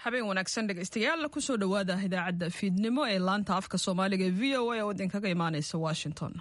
habeen wanaagsan dhegaystayaal kusoo dhowaada idaacadda fiidnimo ee laanta afka soomaaliga ee v o a oo idinkaga imaaneysa washington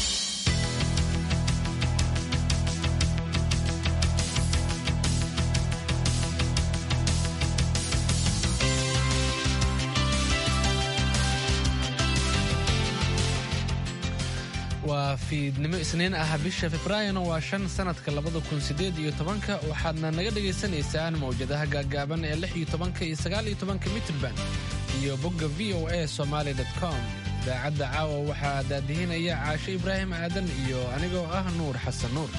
waa fiidnimo isniin ah bisha februaarina waa shan sanadka labada kun sideed iyo tobanka waxaadna naga dhagaysanaysaan mawjadaha gaaggaaban ee lix iyo tobanka iyo sagaal iyo tobanka mitrban iyo bogga v o a somaali com idaacadda caawa waxaa daadihinaya caashe ibraahim aadan iyo anigoo ah nuur xasan nuur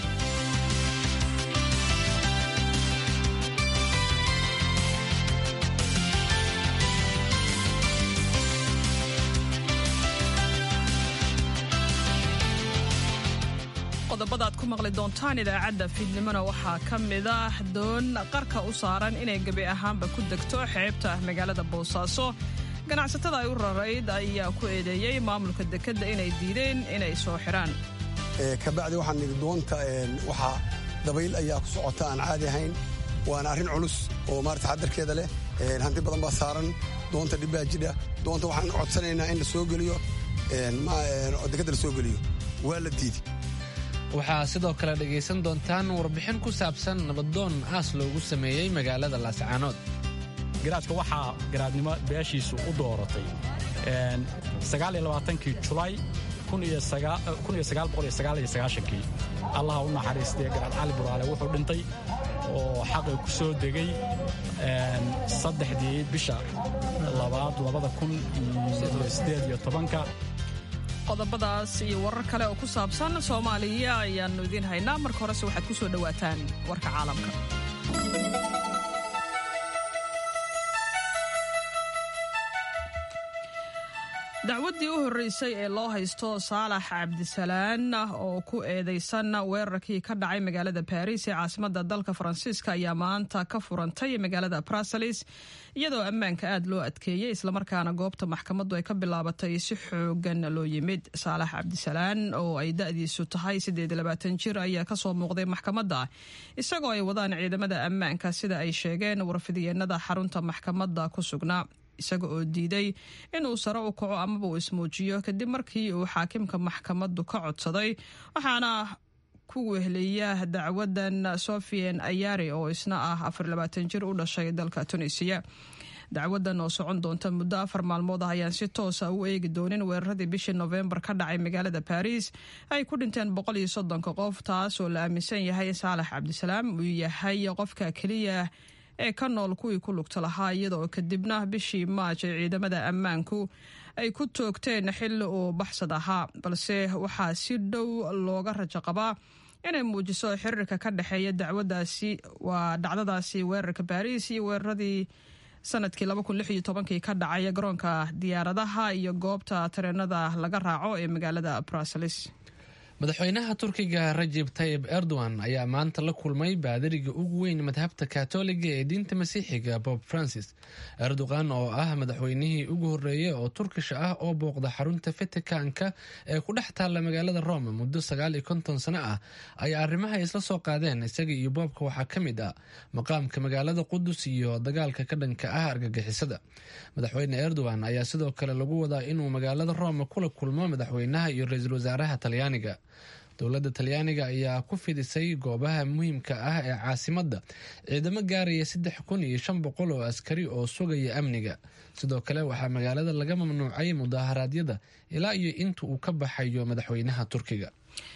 qodobada aad ku maqli doontaan idaacadda fiidnimona waxaa ka mid ah doon qarka u saaran inay gebi ahaanba ku degto xeebta magaalada boosaaso ganacsatada ay u rarayd ayaa ku eedeeyey maamulka dekedda inay diideen inay soo xidhaan kabacdi waxaan nidhi doonta waxaa dabayl ayaa ku socota aan caadi ahayn waana arrin culus oo maarata xadarkeeda leh hanti badan baa saaran doonta dhibbaa jidha doonta waxaan codsanaynaa in la soo geliyo dekedda la soo geliyo waa la diidi waxaa sidoo kale dhegaysan doontaan warbixin ku saabsan nabadoon aas loogu sameeyey magaalada laascaanood garaadka waxaa garaadnimo beeshiisu u dooratay kii julaay kii allaha u naxariistee garaad cali buraale wuxuu dhintay oo xaqi ku soo degay saddexdii bisha labaad labada kun iyo sideed iyo tobanka qodobadaas iyo warar kale oo ku saabsan soomaaliya ayaannu idiin haynaa marka horese waxaad ku soo dhowaataan warka caalamka dacwaddii u horreysay ee loo haysto saalax cabdisalaan oo ku eedaysan weerarkii ka dhacay magaalada baris ee caasimadda dalka faransiiska ayaa maanta ka furantay magaalada bruseles iyadoo ammaanka aad loo adkeeyey islamarkaana goobta maxkamaddu ay ka bilaabatay si xoogan loo yimid saalax cabdisalaan oo ay da'diisu tahay jir ayaa kasoo muuqday maxkamadda isagoo ay wadaan ciidamada ammaanka sida ay sheegeen warfidiyeenada xarunta maxkamadda ku sugnaa isaga oo diiday inuu sare u kaco amaba uu ismuujiyo kadib markii uu xaakimka maxkamaddu ka codsaday waxaana ku wehliya dacwadan sofian ayari oo isna ah jir u dhashay dalka tunisiya dacwadan oo socon doonta muddo afar maalmood ah ayaan si toosa u eegi doonin weeraradii bishii nofembar ka dhacay magaalada baris ay ku dhinteen qof taas oo la aaminsan yahay saalax cabdisalaam uu yahay qofka keliya ee ka nool kuwii ku lugta lahaa iyadaoo kadibna bishii maaj ee ciidamada ammaanku ay ku toogteen xilli uu baxsad ahaa balse waxaa si dhow looga rajo qabaa inay muujiso xiriirka ka dhexeeya dacwadaasi waa dhacdadaasi weerarka baariis iyo weeraradii sanadkii ka dhacay garoonka diyaaradaha iyo goobta tareenada laga raaco ee magaalada bruseles madaxweynaha turkiga rajib tayib erdogan ayaa maanta la kulmay baadariga ugu weyn madhabta katoliga ee diinta masiixiga bob francis erdogan oo ah madaxweynihii ugu horreeyey oo turkish ah oo booqda xarunta vaticanka ee ku dhex taalla magaalada rome muddo sagaal iyo konton sano ah ayaa arrimaha isla soo qaadeen isaga iyo boobka waxaa ka mid ah maqaamka magaalada qudus iyo dagaalka ka dhanka ah argagixisada madaxweyne erdogan ayaa sidoo kale lagu wadaa inuu magaalada rome kula kulmo madaxweynaha iyo ra-iisul wasaaraha talyaaniga dowladda talyaaniga ayaa ku fidisay goobaha muhiimka ah ee caasimadda ciidamo gaaraya saddex kun iyo shan boqol oo askari oo sugaya amniga sidoo kale waxaa magaalada laga mamnuucay mudaaharaadyada ilaa iyo inta uu ka baxayo madaxweynaha turkiga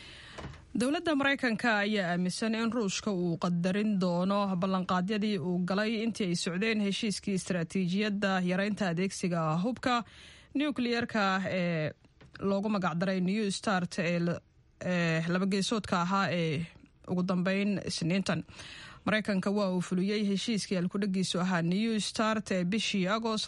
dowladda maraykanka ayaa aaminsan in ruushka uu qadarin doono ballanqaadyadii uu galay intii ay socdeen heshiiskii istaraatiijiyadda yareynta adeegsiga hubka nukliyeerka ee loogu magacdaray new start ee labageesoodka ahaa ee ugu dambeyn isniintan maraykanka waa uu fuliyey heshiiskii alkudhagiisu ahaa new start ee bishii agost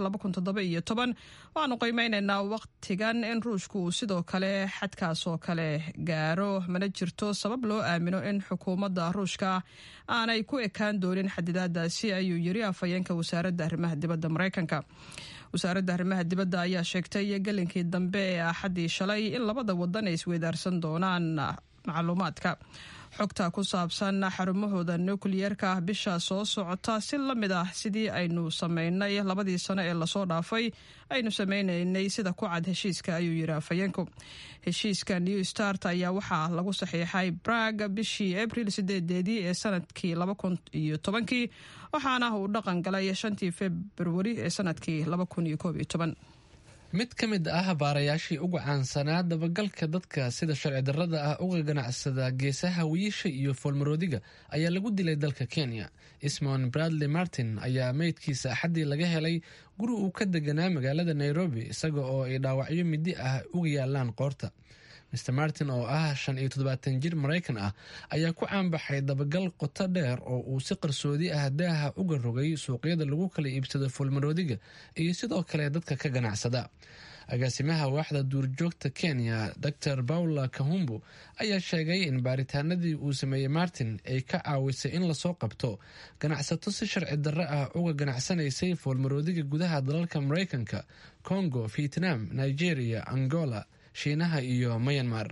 waxaanu qiimeyneynaa waqtigan in ruushku uu sidoo kale xadkaas oo kale gaaro mana jirto sabab loo aamino in xukuumadda ruushka aanay ku ekaan doonin xadidaadaasi ayuu yiri afhayeenka wasaaradda arrimaha dibadda maraykanka wasaaradda arrimaha dibadda ayaa sheegtay gelinkii dambe ee axaddii shalay in labada wadan ay isweydaarsan doonaan macluumaadka xogta ku saabsan xarumahooda nukliyeerka ah bisha soo socota si la mid ah sidii aynu sameynay labadii sano ee lasoo dhaafay aynu sameynaynay sida ku cad heshiiska ayuu yidhi afhayeenku heshiiska new start ayaa waxaa lagu saxiixay brag bishii abril sideedeedii ee sanadkii laba kun iyo tobankii waxaana uu dhaqan galay shantii februari ee sanadkii laba kun iyo koob iyo toban mid ka mid ah baarayaashii ugu caansanaa dabagalka dadka sida sharci darrada ah uga ganacsada geesaha wiisha iyo foolmaroodiga ayaa lagu dilay dalka kenya ismon bradley martin ayaa meydkiisa axaddii laga helay guri uu ka deganaa magaalada nairobi isaga oo ay dhaawacyo midi ah uga yaalaan qoorta mr martin oo ah shan iyo toddobaatan jir maraykan ah ayaa ku caanbaxay dabagal qoto dheer oo uu si qarsoodi ah daaha uga rogay suuqyada lagu kala iibsado foolmaroodiga iyo sidoo kale dadka ka ganacsada agaasimaha waaxda duurjoogta kenya dor paula kahumbu ayaa sheegay in baaritaanadii uu sameeyey martin ay ka caawisay in lasoo qabto ganacsato si sharci darro ah uga ganacsanaysay foolmaroodiga gudaha dalalka maraykanka congo vietnam nigeria angola shiinaha iyo mayanmar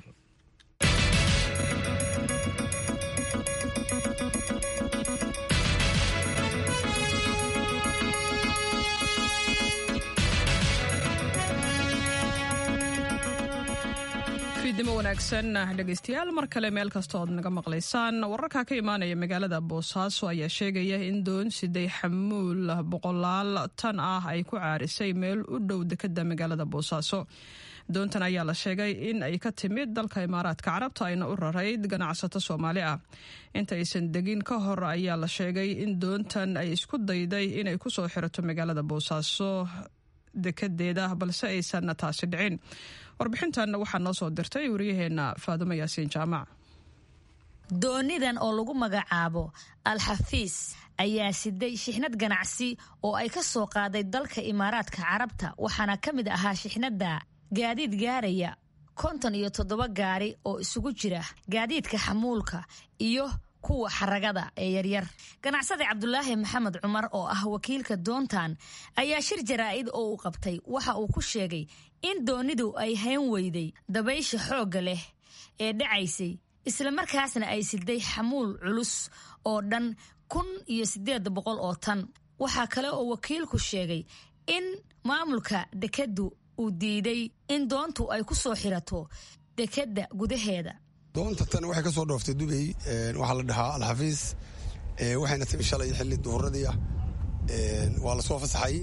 fiidnimo wanaagsan dhegaystayaal mar kale meel kasta ood naga maqlaysaan wararka ka imaanaya magaalada boosaaso ayaa sheegaya in doon siday xamuul boqolaal tan ah ay ku caarisay meel u dhow dekada magaalada boosaaso doontan ayaa la sheegay in ay ka timid dalka imaaraadka carabta ayna u rarayd ganacsato soomaali ah inta aysan degin ka hor ayaa la sheegay in doontan ay isku dayday inay kusoo xirato magaalada boosaaso dekedeeda balse aysan taasi dhicin warbixintan waxaa noo soo dirtay waryaheena faadumo yaasiin jaamac doonidan oo lagu magacaabo al-xafiis ayaa siday shixnad ganacsi oo ay ka soo qaaday dalka imaaraadka carabta waxaana ka mid ahaa shixnadda gaadiid gaaraya konton iyo toddoba gaari oo isugu jira gaadiidka xamuulka iyo kuwa xaragada ee yaryar ganacsade cabdulaahi maxamed cumar oo ah wakiilka doontan ayaa shir jaraa'id oo uu qabtay waxa uu ku sheegay in doonidu ay hayn weyday dabaysha xoogga leh ee dhacaysay islamarkaasna ay siday xamuul culus oo dhan kun iyo siddeed boqol oo tan waxaa kale oo wakiilku sheegay in maamulka dekeddu uu diiday in doontu ay ku soo xirato dekedda gudaheeda doonta tan waxay ka soo dhooftay dubay waxaa la dhahaa alxafiis waxayna timi shalay xilli duhuradii ah waa la soo fasaxay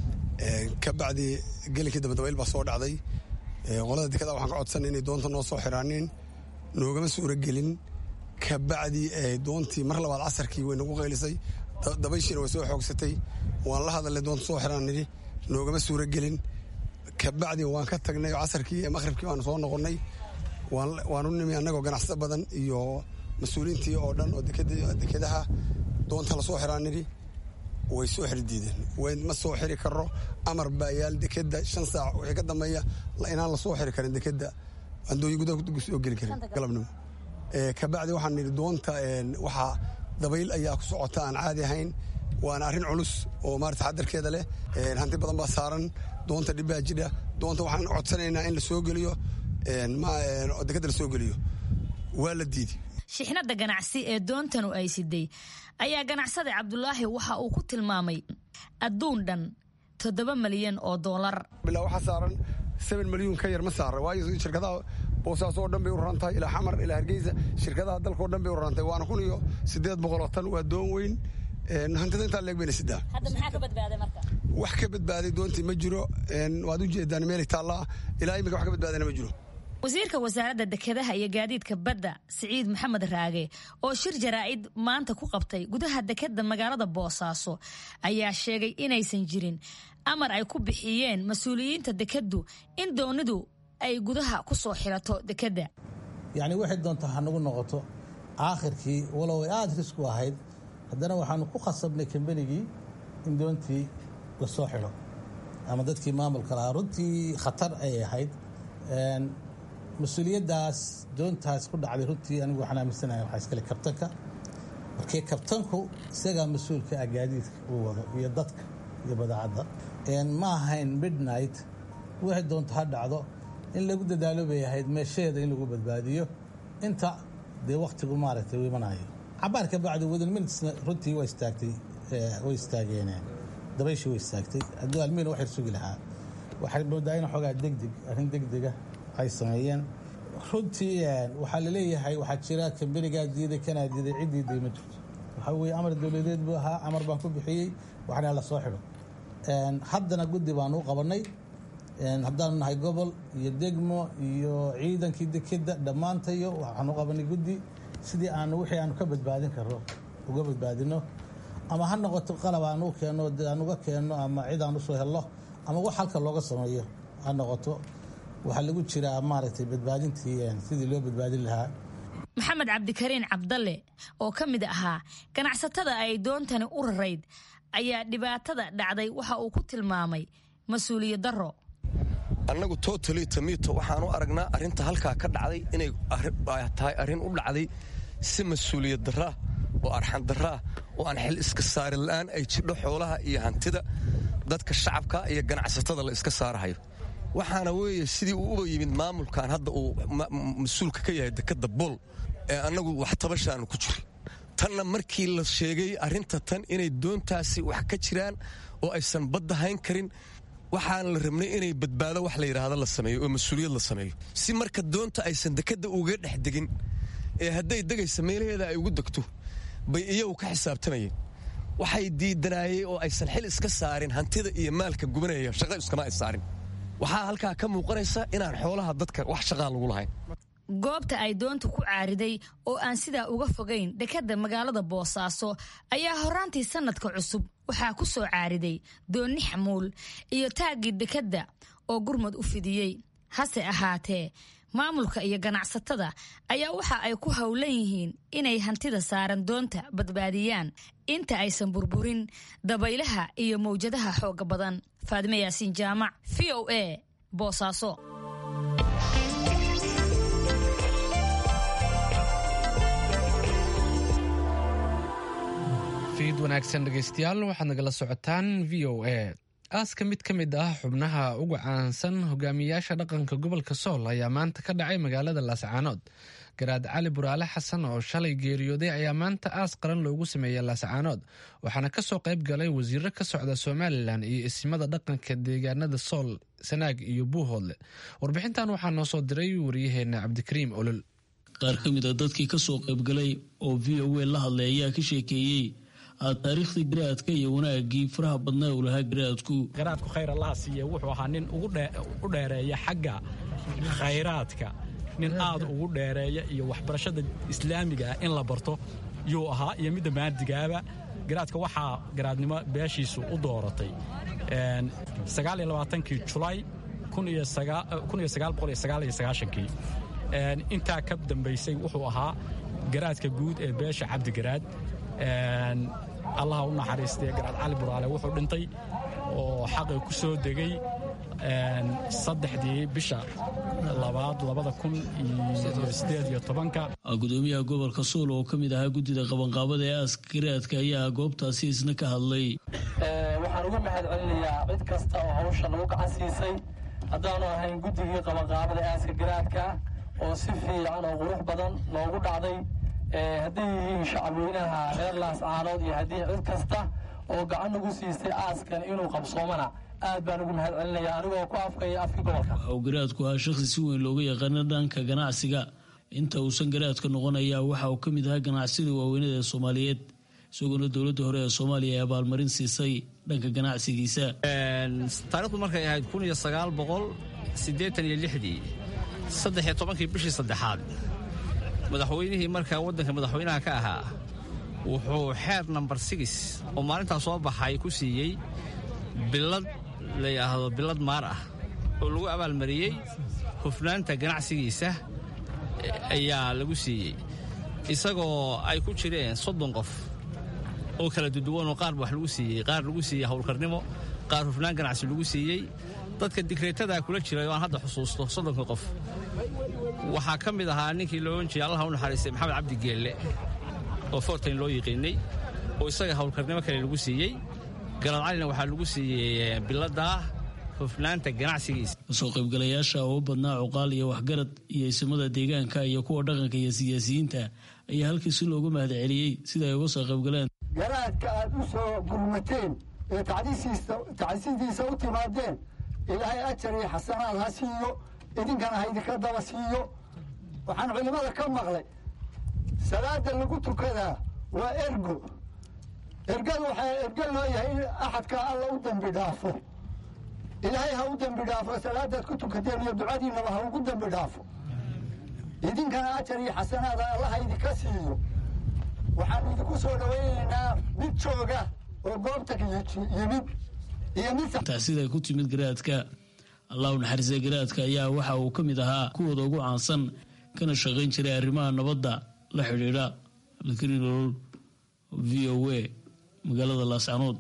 ka bacdi gelinkii dabadabayl baa soo dhacday qolada dekada waxaan ka codsanay inay doonta noo soo xiraanin noogama suuro gelin ka bacdi doontii mar labaad casarkii way nagu qaylisay dabayshiina way soo xoogsatay waan la hadalnay doonta soo xiraan nidhi noogama suuro gelin ka bacdi waan ka tagnay casarkii maqhribkii baanu soo noqonnay waan u nimi annagoo ganacsato badan iyo mas-uuliyiintii oo dhan oo dekedaha doonta lasoo xiraan nidhi way soo xiri diideen ma soo xiri karo amar baa yaal dekeda shan saac wixii ka dambeeya inaan lasoo xiri karin dekeda andooyi gudaha soo geli karin galabnimo kabacdi waxaan nidhi doonta waxaa dabayl ayaa ku socota aan caadi ahayn waana arrin culus oo maarata xadarkeeda leh hanti badan baa saaran doonta dhibbaa jidha doonta waxaan codsanaynaa in la soo geliyo dekeda la soo geliyo waa la diiday shixnadda ganacsi ee doontanu ay siday ayaa ganacsade cabdulaahi waxa uu ku tilmaamay adduun dhan toddoba malyan oo doolar bilaa waxaa saaran seben milyuun ka yar ma saara waayo shirkadaha boosaaso oo dhan bay u raran tahay ilaa xamar ilaa hargeysa shirkadaha dalka oo dhan bay u raran tahay waana kun iyo siddeed boqol oo tan waa doon weyn hantida intaa leeg bayna sidaa hadda maxaa ka badbaaday marka wax ka badbaaday doontii ma jiro waad u jeedaan meelay taallaa ilaa imika wax ka badbaadayna ma jiro wasiirka wasaaradda dekedaha iyo gaadiidka badda siciid maxamed raage oo shir jaraa'id maanta ku qabtay gudaha dekeda magaalada boosaaso ayaa sheegay inaysan jirin amar ay ku bixiyeen mas-uuliyiinta dekeddu in doonidu ay gudaha ku soo xirato dekedda yacni waxay doonta ha nagu noqoto aakhirkii walow ay aada risku ahayd haddana waxaanu ku khasabnay kambanigii in doontii la soo xidho ama dadkii maamulka lahaa runtii khatar ayay ahayd mas-uuliyaddaas doontaas ku dhacday runtii anigu waxaan aaminsanahay waxaa iskale kabtanka markii kabtanku isagaa mas-uulka ah gaadiidka uu wado iyo dadka iyo badaacadda ma ahayn midnight waxay doonto ha dhacdo in lagu dadaalo bay ahayd meesheeda in lagu badbaadiyo inta dee wakhtigu maaragtay u imanayo cabaar ka bacdi within minutesna runtii waa istaagtay way istaageen dabayshii way istaagtay hadduu almiina wax yar sugi lahaa waxay moodaa in xoogaa degdeg arrin degdega ay sameeyeen runtii waxaa laleeyahay waxaa jira kambanigaa diiday kanaa diiday cid diiday ma jirto waxaa weeye amar dowladeed buu ahaa amar baan ku bixiyey waxna la soo xidho haddana guddi baan u qabannay haddaanu nahay gobol iyo degmo iyo ciidankii dekeda dhammaantayo waxaan u qabanay guddi sidii aanu wixii aanu ka badbaadin karno uga badbaadino ama ha noqoto qalab aan u keenno aan uga keenno ama cid aan usoo helno ama wax halka looga sameeyo ha noqoto waxaa lagu jiraa maaragtay badbaadintii sidii loo badbaadin lahaa maxamed cabdikariin cabdalle oo ka mid ahaa ganacsatada ay doontani u rarayd ayaa dhibaatada dhacday waxa uu ku tilmaamay mas-uuliyad darro annagu totali tamito waxaan u aragnaa arrinta halkaa ka dhacday inay tahay arrin u dhacday si mas-uuliyad darraah oo arxan darraah oo aan xil iska saari la'aan ay jidho xoolaha iyo hantida dadka shacabka iyo ganacsatada la iska saarahayo waxaana weeye sidii uu uba yimid maamulkan hadda uu mas-uulka ka yahay dekadda bool ee annagu wax tabashaanu ku jirin tanna markii la sheegay arrinta tan inay doontaasi wax ka jiraan oo aysan badda hayn karin waxaan la rabnay inay badbaado wax la yidhaahdo la sameeyo oo mas-uuliyad la sameeyo si marka doonta aysan dekadda uga dhex degin ee hadday degaysa meelaheeda ay ugu degto bay iyagu ka xisaabtamayeen waxay diidanaayeen oo aysan xil iska saarin hantida iyo maalka gubanaya shaqo iskama ay saarin waxaa halkaa ka muuqanaysa inaan xoolaha dadka wax shaqaa lagu lahayn goobta ay doonta ku caariday oo aan sidaa uga fogayn dekadda magaalada boosaaso ayaa horaantii sannadka cusub waxaa ku soo caariday doonni xamuul iyo taaggii dekadda oo gurmad u fidiyey hase ahaatee maamulka iyo ganacsatada ayaa waxa ay ku howlan yihiin inay hantida saaran doonta badbaadiyaan inta aysan burburin dabaylaha iyo mawjadaha xooga badan faadime yaasiin jaamac v o a boosaaso fiid wanaagsan dhegaystayaal waxaad nagala socotaan v o a aaska mid ka mid ah xubnaha uga caansan hogaamiyayaasha dhaqanka gobolka sool ayaa maanta ka dhacay magaalada laascaanood garaad cali buraale xasan oo shalay geeriyooday ayaa maanta aas qaran loogu sameeyey laascaanood waxaana kasoo qayb galay wasiiro ka socda somalilan iyo isimada dhaqanka deegaanada sool sanaag iyo buuhoodle warbixintan waxaa noo soo diray wariyaheena cabdikariim olol qaar ka mid a dadkii kasoo qaybgalay oo v o a la hadlay ayaa ka sheekeeyey taariikhdii garaadka iyo wanaagii faraha badnaa uu lahaa garaadku garaadku khayr allaha siiye wuxuu ahaa nin u dheereeya xagga khayraadka nin aad ugu dheereeya iyo waxbarashada islaamiga ah in la barto yuu ahaa iyo midda maadigaaba garaadka waxaa garaadnimo beeshiisu u dooratay kii julaay kii intaa ka dambaysay wuxuu ahaa garaadka guud ee beesha cabdigaraad allaha u naxariistay garaad cali buraale wuxuu dhintay oo xaqi ku soo degay saddexdii bisha labaad labada kun iyo sideed iyo tobanka gudoomiyaha gobolka sool oo ka mid ahaa guddida qabanqaabada ee aaska garaadka ayaa goobtaasi isna ka hadlay waxaan uga mahad celinayaa cid kasta oo hawsha lagu gacan siisay haddaanu ahayn guddigii qabanqaabada aaska garaadka oo si fiican oo qurux badan loogu dhacday hadday yihiin shacabweynaha reer laascaanood iyo haddii cid kasta oo gacan ugu siistay aaskan inuu qabsoomana aad baan ugu mahad celinaya anigoo ku afkaya afkii gobolka waxa uu garaadku ahaa shakhsi si weyn looga yaqaano dhanka ganacsiga inta uusan garaadka noqon ayaa waxa uu ka mid ahaa ganacsida waaweynada ee soomaaliyeed isagoona dowladda hore ee soomaaliya ay abaalmarin siisay dhanka ganacsigiisa taarikhdu markay ahayd kun iyo sagaal boqol siddeetan iyo lixdii saddex iyo tobankii bishii saddexaad madaxweynihii markaa waddanka madaxweynaha ka ahaa wuxuu xeer nambar sigis oo maalintaa soo baxay ku siiyey bilad la yidhaahdo bilad maar ah oo lagu abaalmariyey hufnaanta ganacsigiisa ayaa lagu siiyey isagoo ay ku jireen soddon qof oo kala duduwanoo qaar wax lagu siiyey qaar lagu siiyey howlkarnimo qaar hufnaan ganacsi lagu siiyey dadka digreetadaa kula jiray oo aan hadda xusuusto soddonka qof waxaa ka mid ahaa ninkii loo ohan jiray allaha u naxariistay maxamed cabdi geelle oo fortain loo yiqiinay oo isaga howlkarnimo kale lagu siiyey garaad calina waxaa lagu siiyey biladdaa hufnaanta ganacsigiisa kasoo qaybgalayaasha oo u badnaa cuqaal iyo waxgarad iyo isimada deegaanka iyo kuwa dhaqanka iyo siyaasiyiinta ayaa halkii si loogu mahad celiyey sida ay uga soo qaybgaleen garaadka aad u soo gurmateen ee tacsiintiisa u timaadeen ilaahay ajar iyo xasanaad ha siiyo idinkana ha idinka daba siiyo waxaan culimmada ka maqlay salaada lagu tukadaa waa ergo ergadu waxaa ergo loo yahay in axadka alla u dembi dhaafo ilaahay ha u dembi dhaafo salaadaad ku tukateen iyo ducadiinaba ha ugu dembi dhaafo idinkana ajar iyo xasanaada allaha idinka siiyo waxaan idinku soo dhawaynaynaa mid jooga oo goobta yimid iyo mid taasiday ku timid garaadka allahu naxariisay garaadka ayaa waxa uu ka mid ahaa kuwooda ugu caansan kana shaqayn jiray arrimaha nabadda la xidhiidha cabdikariin olol v o a magaalada laascanood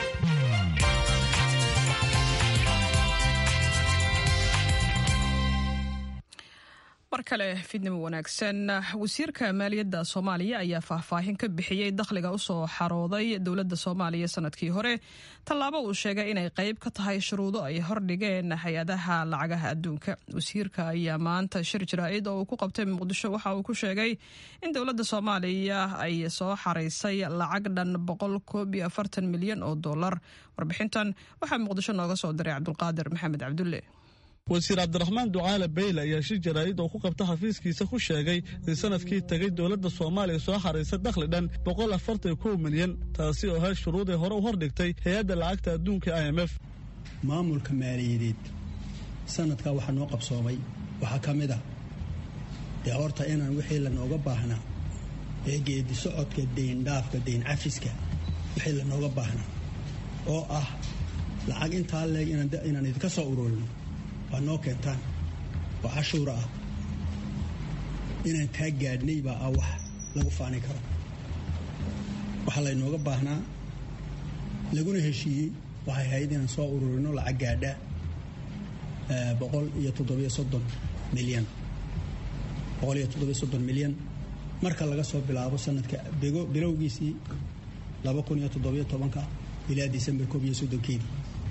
mar kale fidnimo wanaagsan wasiirka maaliyadda soomaaliya ayaa faahfaahin ka bixiyey dakhliga usoo xarooday dowladda soomaaliya sanadkii hore tallaabo uu sheegay inay qayb ka tahay shuruudo ay hordhigeen hay-adaha lacagaha adduunka wasiirka ayaa maanta shir jaraa'id oo uu ku qabtay muqdisho waxa uu ku sheegay in dowladda soomaaliya ay soo xaraysay lacag dhan boqol koob iyo afartan milyan oo dollar warbixintan waxaa muqdisho nooga soo diray cabdulqaadir maxamed cabdulle wasiir cabdiraxmaan ducaale beyle ayaa shir jaraa'id oo ku qabta xafiiskiisa ku sheegay in sanadkii tegey dowladda soomaaliya soo xaraysa dakhli dhan boqol afartan kow milyan taasi oo hay shuruuday hore u hordhigtay hay-adda lacagta adduunka i m f maamulka maaliyadeed sanadkaa waxaa noo qabsoomay waxaa ka mid ah dee horta inaan wixii lanooga baahnaa ee geedi socodka deyndhaafka deyn cafiska wixii lanooga baahnaa oo ah lacag intaa leeg inaan idinka soo ururino waa noo keentaan oo cashuura ah inaan taa gaadhnay baa ah wax lagu faani karo waxaa laynooga baahnaa laguna heshiiyey waxay ahayd inaan soo ururino lacag gaadha boqol iyo toddobiyo soddon milyan boqol iyo toddobiyo soddon milyan marka laga soo bilaabo sanadka bilowgiisii laba kun iyo toddobiyo tobanka ilaa disembar koob iyo soddonkeedii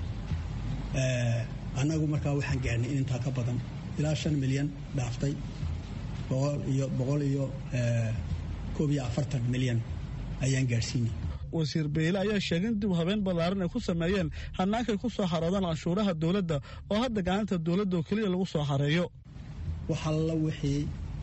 annagu markaa waxaan gaadhnay in intaa ka badan ilaa shan milyan dhaaftay boqol iyo koob iyo afartan milyan ayaan gaadhsiinay wasiir beyle ayaa sheegay in dib habeen ballaaran ay ku sameeyeen hannaankay ku soo xaroodaan canshuuraha dowladda oo hadda gacanta dowladda oo keliya lagu soo xareeyo waxalla wixii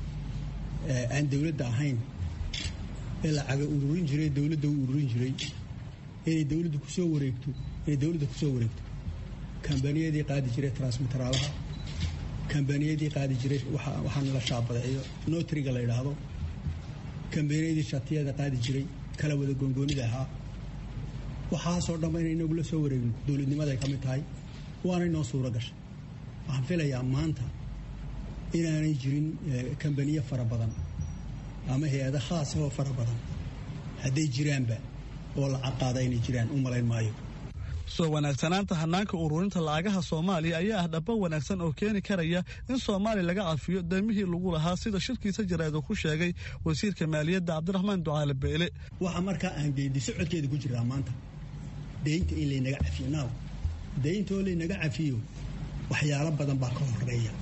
aan dowladda ahayn ee lacaga ururin jiray dowladda u ururin jiray inay dowladda kusoo wareegto inay dowladda kusoo wareegto kambaniyadii qaadi jiray transmiteraalaha kambaniyadii qaadi jiray waxaana la shaabadeeyo notriga la yidhaahdo kambaniyadii shatiyada qaadi jiray kala wada goongoonida ahaa waxaasoo dhanba inay inagu la soo wareegno dowladnimaday ka mid tahay waana inoo suuro gashay waxaan filayaa maanta inaanay jirin kambaniye fara badan ama hay-ada khaasa oo fara badan hadday jiraanba oo lacag qaada inay jiraan u malayn maayo soo wanaagsanaanta hannaanka ururinta lacagaha soomaaliya ayaa ah dhaba wanaagsan oo keeni karaya in soomaaliya laga cafiyo deymihii lagu lahaa sida shirkiisa jaraa'id uu ku sheegay wasiirka maaliyadda cabdiraxmaan ducaale beele waxa markaa aan geedi socodkeeda ku jiraa maanta deynta in laynaga cafiyo naaw deynta oo laynaga cafiyo waxyaalo badan baa ka horeeya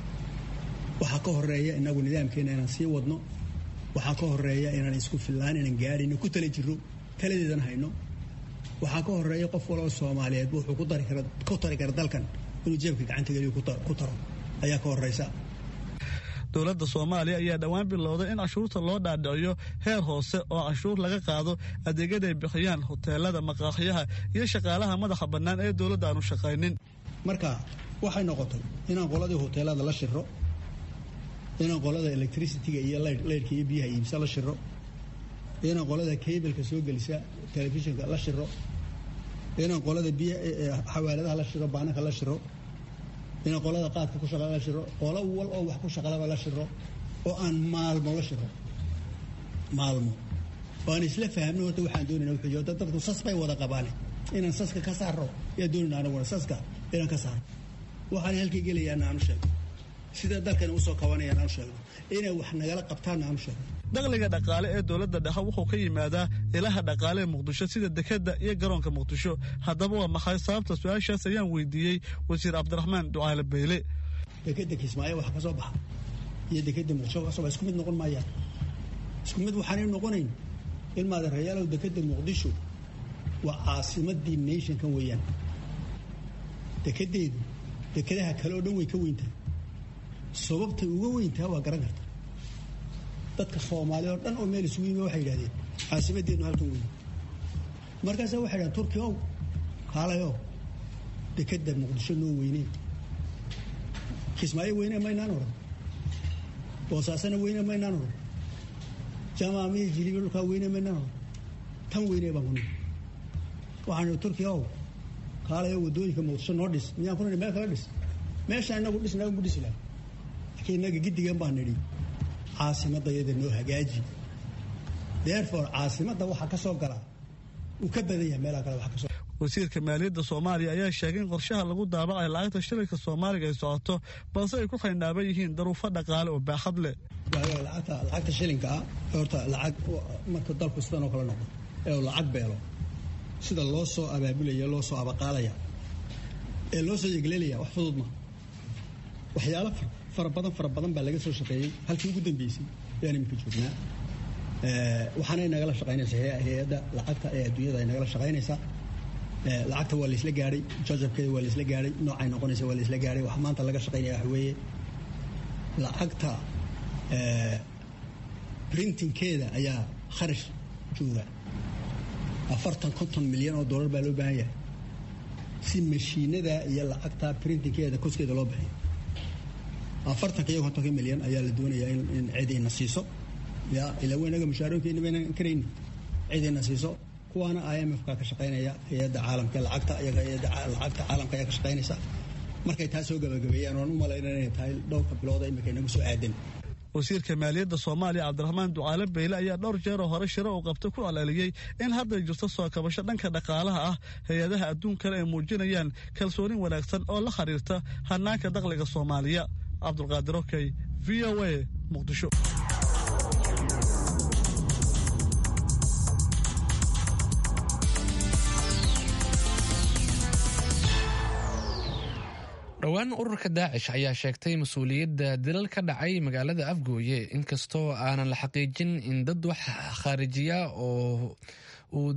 waxaa ka horeeya inagu nidaamkeena inaan sii wadno waxaa ka horeeya inaan isku fillaan inaan gaadhino ku tala jirro taladeedan hayno waxaa ka horeeya qof waloo soomaaliyeed wuxuu ku tari kara dalkan inuu jeebka gacanta geliyo ku taro ayaa ka horeysa dowladda soomaaliya ayaa dhowaan bilowday in canshuurta loo dhaadhiciyo heer hoose oo canshuur laga qaado adeegyada ay bixiyaan hoteelada maqaaxiyaha iyo shaqaalaha madaxa bannaan ee dowladda aanu shaqaynin marka waxay noqotay inaan qoladii hoteelada la shiro inaan qolada electricitiga iyo leyrhka iyo biyaha iibsa la shiro inaan qolada kableka soo gelisa telefishinka la shiro inaan qolada biy xawaaladaha la shiro baananka la shiro inaan qolada qaadka ku shaqala la shiro qolo wal oo wax ku shaqalaba la shiro oo aan maalmo la shiro maalmo oo aan isla fahamno horta waxaan doonayna wuxuu yidhi dadku sas bay wada qabaane inaan saska ka saaro yaa doonayna anaguna saska inaan ka saaro waxaan halkay gelayaana aanu sheego sida dalkan usoo kabanayaan aanu sheegno inay wax nagala qabtaanna aanu sheegno dakhliga dhaqaale ee dowladda dhexe wuxuu ka yimaadaa ilaha dhaqaale ee muqdisho sida dekadda iyo garoonka muqdisho haddaba waa maxay sababta su-aashaas ayaan weydiiyey wasiir cabdiraxmaan ducaale beyle dekeda kismaayo waxa ka soo baxa iyo dekeda muqdisho kasoo baxa isku mid noqon maayaan isku mid waxaanay noqonayn ilmaada rayaalow dekeda muqdisho waa caasimadii nationkan weeyaan dekedeedu dekedaha kale oo dhan way ka weyntahay sababtay uga weyntaha waa garan karta dadka soomaaliya oo dhan oo meel isugu yimi waxay yidhahdeen caasimadeednu halkan weyn markaasa waxay yidhahdeen turkiya ow kaalayow dekeda muqdisho noo weyneen kismaayo weyne maynaan oran boosaasana weyne maynaan oran jamaamiya jiliba dhulkaa weyne maynaan oran tan weyne baan ku nihi waxaan turkiya ow kaalayo wadooyinka muqdisho noo dhis miyaan ku nihi meel kala dhis meeshaan inagu dhis inagu ku dhisi laha laakiin innaga giddigan baan nidhi caasimadayada noo hagaaji therefore caasimadda waxaa ka soo galaa uu ka badan yahay meelaha kale waxa kasoo wasiirka maaliyadda soomaaliya ayaa sheegay in qorshaha lagu daabacay lacagta shilinka soomaaliga ay socoto balse ay ku xaynaaban yihiin daruufo dhaqaale oo baaxad leh lacagta lacagta shilinka ah horta lacag marka dalku sidan oo kale noqdo ee uu lacag beelo sida loo soo abaabulaya loo soo abaqaalaya ee loo soo yegleelaya wax fudud ma waxyaalo fara badan fara badan baa laga soo shaqeeyey halkii ugu dambeysay ayaan iminka joognaa waxaanay nagala shaqaynaysaa hay-adda lacagta ee adduunyada ay nagala shaqaynaysaa lacagta waa laisla gaadhay jajabkeeda waa laisla gaadhay noocay noqonaysa waa laisla gaadhay wax maanta laga shaqaynaya waxa weeye lacagta printingkeeda ayaa kharash jooga afartan konton milyan oo dollar baa loo baahan yahay si mashiinada iyo lacagta printingkeeda koskeeda loo bixiyo afartanka iyo kontonka milyan ayaa la doonayaa in cidayna siiso ya ilaa weynaga mushaarooyinkeena baynan karayni cidayna siiso kuwaana i m f ka ka shaqaynaya hay-adda caalamka lacagta iyaga hay-adda lacagta caalamka ayaa ka shaqaynaysa markay taa soo gabagabeeyaan waan u malaynaya inay tahay dhowrka bilooda imika inagu soo aadan wasiirka maaliyadda soomaaliya cabdiraxmaan ducaale beyle ayaa dhowr jeer oo hore shiro uu qabtay ku alaaliyey in hadday jirto soo kabasho dhanka dhaqaalaha ah hay-adaha adduunkana ay muujinayaan kalsoonin wanaagsan oo la xiriirta hanaanka dakhliga soomaaliya cabdulqaadir okey v o a muqdisho dhowaan ururka daacish ayaa sheegtay mas-uuliyadda dilal ka dhacay magaalada afgooye inkastoo aanan la xaqiijin in dad wax khaarijiya oo uu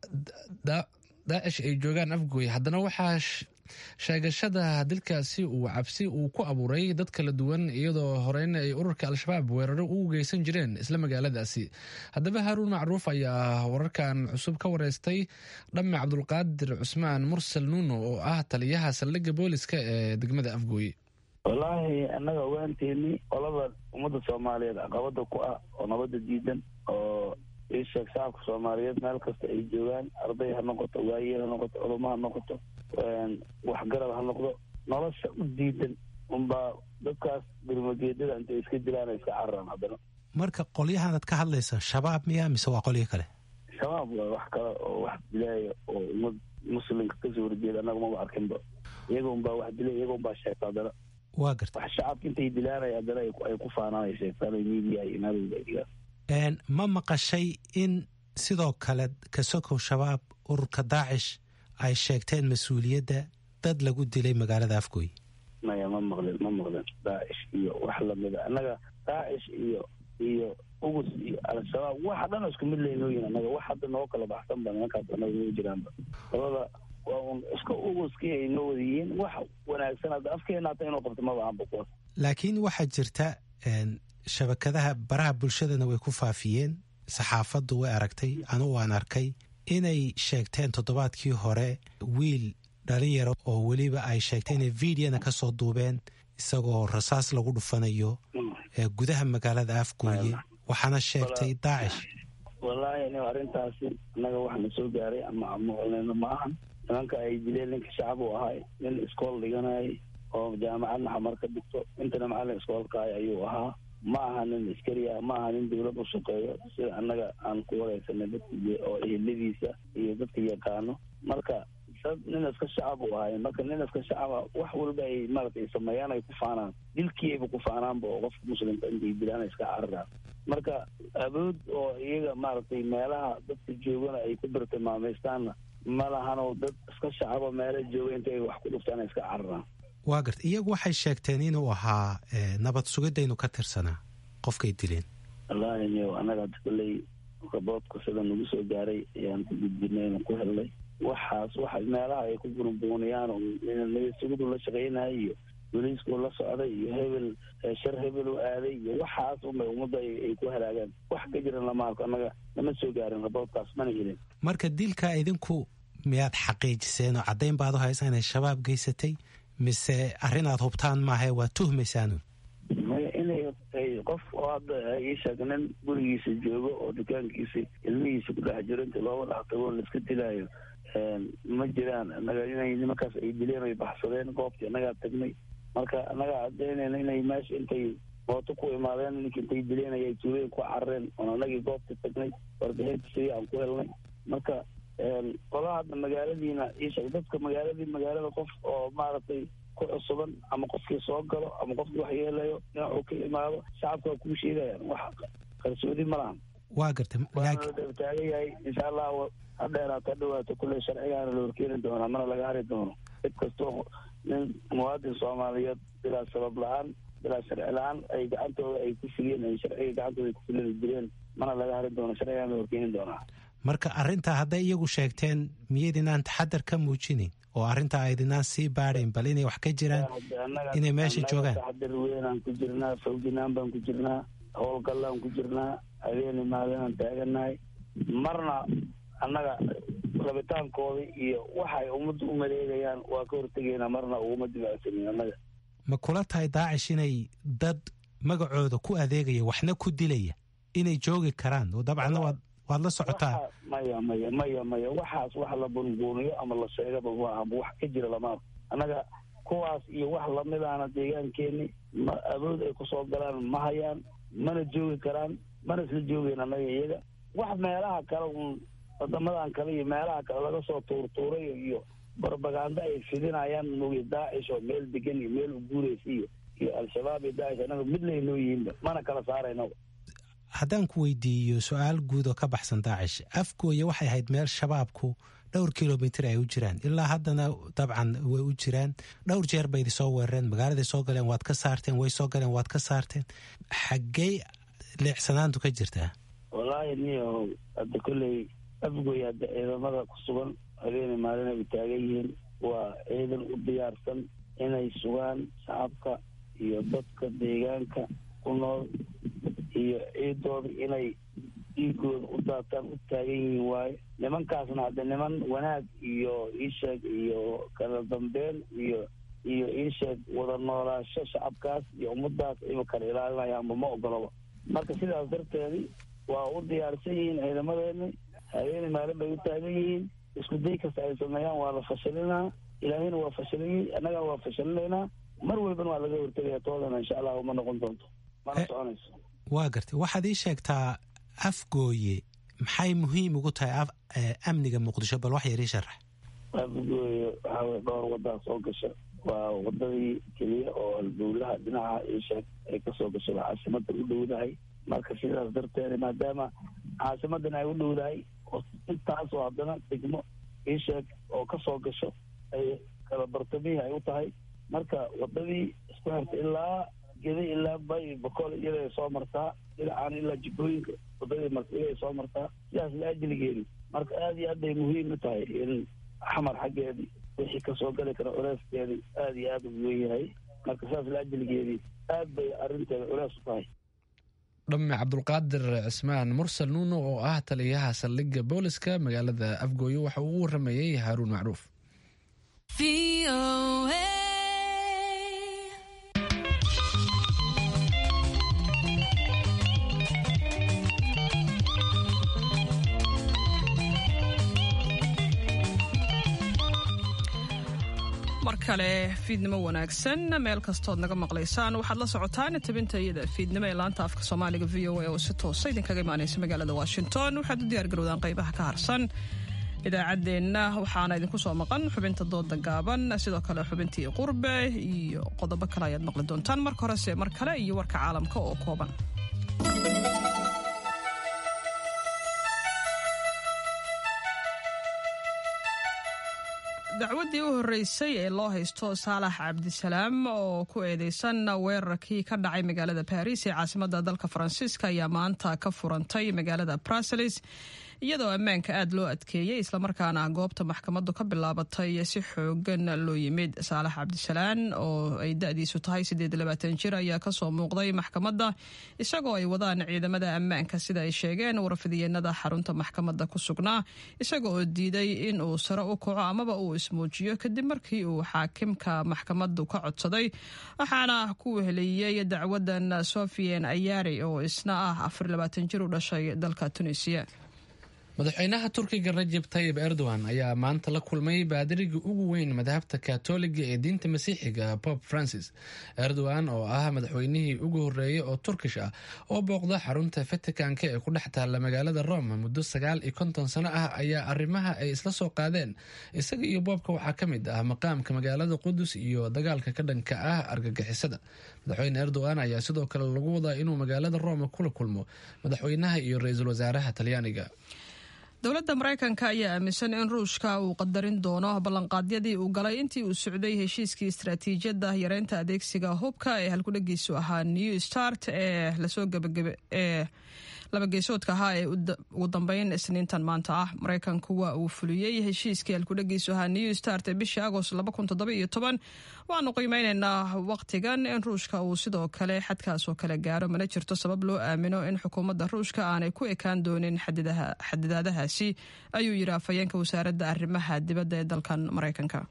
daacish ay joogaan afgooye haddana waxaa sheegashada dilkaasi uu cabsi uu ku abuuray dad kala duwan iyadoo horeyna ay ururka al-shabaab weeraro ugu geysan jireen isla magaaladaasi haddaba haaruun macruuf ayaa wararkan cusub ka wareystay dhamme cabdulqaadir cusmaan mursal nuuno oo ah taliyaha saldhigga booliska ee degmada afgooye wallaahi annaga ogaanteeni qolada ummadda soomaaliyeed caqabada ku ah oo nabadda diidan oo isheeg shacabka soomaaliyeed meel kasta ay joogaan arday ha noqoto waayeel ha noqoto culamo ha noqoto waxgarab ha noqdo nolosha u diidan unbaa dadkaas gurmageedada intay iska dilaan iska cararaan haddana marka qolyahanad ka hadlaysa shabaab miya mise waa qolyo kale shabaab waa wax kale oo wax dilaaya oo ummad muslimka kasoo horjeeda annaga maba arkinba iyaga unbaa wax dilay iyaga unbaa sheegta haddana waa garta wax shacabka intay dilaanaya haddana ay ku faanaan ay sheegtaan ay miidiya iyo naadooda ay dhigaan ma maqashay in sidoo kale kasokow shabaab ururka daacish ay sheegteen mas-uuliyadda dad lagu dilay magaalada afgooy maya ma maqlin ma maqlin daacish iyo wax lamida annaga daacish iyo iyo ugus iyo al-shabaab waxa dhan isku mid laynooyin annaga wax hadda noo kala baxsan ba nimankaas annaga noo jiraanba labada waa un iska uguskii ay noo wadayihiin wax wanaagsan hadda afkeena hata inuu qabto maba aanba kuwaas laakiin waxaa jirta shabakadaha baraha bulshadana way ku faafiyeen saxaafaddu way aragtay anugu waan arkay inay sheegteen toddobaadkii hore wiil dhalinyaro oo weliba ay sheegtay inay videona ka soo duubeen isagoo rasaas lagu dhufanayo gudaha magaalada afgooye waxaana sheegtay daacish wallaahi nin arrintaasi annaga waxna soo gaaray ama maqlnayno ma ahan nimanka ay dileen ninka shacab uu ahay nin iskool dhiganayay oo jaamacadna xamar ka dhigto intana macallin iskoolkaay ayuu ahaa ma aha nin askari ah ma aha nin dawlad u shaqeeyo sida annaga aan ku wareysanay dadka oo eheladiisa iyo dadka yaqaano marka dad nin iska shacab u ahay marka nin iska shacaba wax walba ay maaragtay sameeyaan ay ku faanaan dilkiiayba ku faanaanba oo qofka muslimka intay dilaan iska cararaan marka awood oo iyaga maaragtay meelaha dadka joogana ay ku birtilmaameystaanna ma lahanoo dad iska shacaba meela jooga inta ay wax ku dhuftaan iska cararaan waa garta iyagu waxay sheegteen inuu ahaa nabad sugidaynu ka tirsanaa qofkay dileen wallaahi niyo annaga hadda kolley raboodka sida nagu soo gaaray ayaan ku gudbinay ku helnay waxaas waxa meelaha ay ku burunbuuniyaan nabad sugidu la shaqaynayo iyo boliisku la socday iyo hebel shar hebel u aaday iyo waxaas unbay ummadda ay ku halaagaan wax ka jiran lama arko annaga lama soo gaarin raboodkaas mana helin marka dilka idinku miyaad xaqiijiseen oo caddayn baad u haysaa inay shabaab geysatay mise arrin aad hubtaan maahae waa tuhmaysaanun maya inay qof oo hadda ii sheeg nin gurigiisa joogo oo dukaankiisa ilmihiisa ku dhex jiro inta looga dhex tago laiska dilaayo ma jiraan annaga inay nimankaas ay dileen ay baxsadeen goobtii annagaa tagnay marka annagaa cadaynayna inay meesha intay mooto ku imaadeen ninka intay dileen ayay tuulooyin ku carareen oon annagii goobtii tagnay warbixinta sidii aan ku helnay marka qolaha hadda magaaladiina iisheeg dadka magaaladii magaalada qof oo maaragtay ku cusuban ama qofkii soo galo ama qofkii wax yeelayo dhinacuu ka imaado shacabka waa kuu sheegayaan wax qarsoodi ma lahan waa gartay waana la dabtaagan yahay insha allah ha dheeraato ha dhawaato kulley sharcigaana la horkeeni doonaa mana laga hari doono cid kastoo nin muwaadin soomaaliyeed bilaa sabab la-aan bilaa sharci la-aan ay gacantooda ay ku fuliyeen ay sharciga gacantooda ay ku fuliyeen jireen mana laga hari doono sharcigaana la horkeeni doonaa marka arrintaa hadday iyagu sheegteen miyaydinaan taxadar ka muujinin oo arrintaa aydinaan sii baadhayn bal inay wax ka jiraan inay meesha joogaan taxadar weynaan ku jirnaa fawjinaan baan ku jirnaa howlgallaan ku jirnaa habeeni maalinaan taaganahay marna annaga rabitaankooda iyo waxay ummadda u maleegayaan waa ka hortegaynaa marna uguma dibacsanin annaga ma kula tahay daacish inay dad magacooda ku adeegaya waxna ku dilaya inay joogi karaan oo dabcanna waad waad la socotaa maya maya maya maya waxaas wax la bunbuuniyo ama la sheegaba maaha wax ka jira lama arko annaga kuwaas iyo wax lamidaana deegaankeeni ma awood ay kusoo galaan ma hayaan mana joogi karaan mana isla joogeyn annaga iyaga wax meelaha kale un wadamadan kale iyo meelaha kale laga soo tuurtuuray iyo barbaganda ay fidinayaan mooye daacish oo meel degan iyo meel u guuraysa iyo iyo al-shabaab iyo daacish annaga mid laynoo yihiinba mana kala saarayno haddaan ku weydiiyo su-aal guud oo ka baxsan daacish afgooya waxay ahayd meel shabaabku dhowr kilomitr ay u jiraan ilaa haddana dabcan way u jiraan dhowr jeer bay idi soo weerareen magaaladay soo galeen waad ka saarteen way soo galeen waad ka saarteen xaggey leecsanaantu ka jirtaa wallaahi niyo hadda kolley afgooy hadda ciidamada ku sugan habeeni maalin ay taagan yihiin waa ciidan u diyaarsan inay sugaan shacabka iyo dadka deegaanka ku nool iyo ciidooda inay dhiigooda u daataan u taagan yihiin waayo nimankaasna hadda niman wanaag iyo iisheeg iyo kala dambeyn iyo iyo iisheeg wada noolaasho shacabkaas iyo ummadaas ayba kala ilaalinayaanba ma ogolaba marka sidaas darteedi waa u diyaarsan yihiin ciidamadeeni habeeni maalin bay u taagan yihiin isku day kasta ay sameeyaan waa la fashilinaa ilaahayna waa fashilayey annagana waa fashilinaynaa mar walbana waa laga hortegaya toodana insha allah uma noqon doonto mana soconayso waa gartay waxaad ii sheegtaa afgooye maxay muhiim ugu tahay amniga muqdisho bal wax yar ii sharax afgooye waxaa weye dhowr wadaa soo gasha waa wadadii keliya oo albuulaha dhinaca iisheeg ay kasoo gashay waa caasimada u dhowdahay marka sidaas darteed maadaama caasimadan ay u dhowdahay intaasoo haddana degmo iisheeg oo kasoo gasho ay kala bartamihii ay u tahay marka wadadii isku xirta ilaa geda ilaa bay boqol iyada ay soo martaa dhinacaan ilaa jibooyinka wadadii marta iyada ay soo martaa sidaas la ajligeedi marka aada iyo aad bay muhiim u tahay in xamar xaggeedii wixii kasoo gali kara culeyskeedii aada iyo aada u weyn yahay marka sidaas la ajligeedii aad bay arrinteeda culeys u tahay dhamme cabdulqaadir cismaan mursal nuuno oo ah taliyaha saldhigga booliska magaalada afgooye waxa uu u waramayey haaruun macruuf mar kale fiidnimo wanaagsan meel kastood naga maqlaysaan waxaad la socotaan tabinta iyada fiidnimo ee laanta afka soomaaliga v o a oo si toosa idinkaga imaanaysa magaalada washington waxaad u diyaargarowdaan qaybaha ka harsan idaacaddeenna waxaana idinku soo maqan xubinta dooda gaaban sidoo kale xubintii qurbe iyo qodobo kale ayaad maqli doontaan marka horese mar kale iyo warka caalamka oo kooban dacwaddii u horreysay ee loo haysto saalax cabdisalaam oo ku eedeysan weerarkii ka dhacay magaalada baris ee caasimadda dalka faransiiska ayaa maanta ka furantay magaalada bruseles iyadoo ammaanka aad loo adkeeyey islamarkaana goobta maxkamaddu ka bilaabatay si xoogan loo yimid saalax cabdisalaan oo ay da-diisu tahay jir ayaa kasoo muuqday maxkamadda isagoo ay wadaan ciidamada ammaanka sida ay sheegeen warfidiyeenada xarunta maxkamadda ku sugnaa isaga oo diiday in uu sare u kaco amaba uu ismuujiyo kadib markii uu xaakimka maxkamaddu ka codsaday waxaana ku weheliyey dacwadan sofian ayari oo isna ah jir u dhashay dalka tunisiya madaxweynaha turkiga rajeb tayib erdogan ayaa maanta la kulmay baadiriga ugu weyn madhabta katoliga ee diinta masiixiga pope francis erdogan oo ah madaxweynihii ugu horreeyey oo turkish ah oo booqda xarunta vaticanka ee ku dhex taalla magaalada rome muddo sagaal iyo konton sano ah ayaa arrimaha ay isla soo qaadeen isaga iyo boobka waxaa ka mid ah maqaamka magaalada qudus iyo dagaalka ka dhanka ah argagixisada madaxweyne erdogan ayaa sidoo kale lagu wadaa inuu magaalada rome kula kulmo madaxweynaha iyo ra-iisul wasaaraha talyaaniga dowladda maraykanka ayaa aaminsan in ruushka uu qadarin doono ballanqaadyadii uu galay intii uu socday heshiiskii istaraatiijiyadda yareynta adeegsiga hubka ee halkudhagiisu ahaa new start ee lasoo gabagabe ee labageesoodka ahaa ee ugu dambeyn isniintan maanta ah maraykanku waa uu fuliyey heshiiskii halkudhagiisu ahaa new start ee bishii agost waanu qiimeyneynaa waqtigan in ruushka uu sidoo kale xadkaasoo kale gaaro mana jirto sabab loo aamino in xukuumadda ruushka aanay ku ekaan doonin xadidaadahaasi ayuu yidhi afhayeenka wasaaradda arrimaha dibadda ee dalkan maraykanka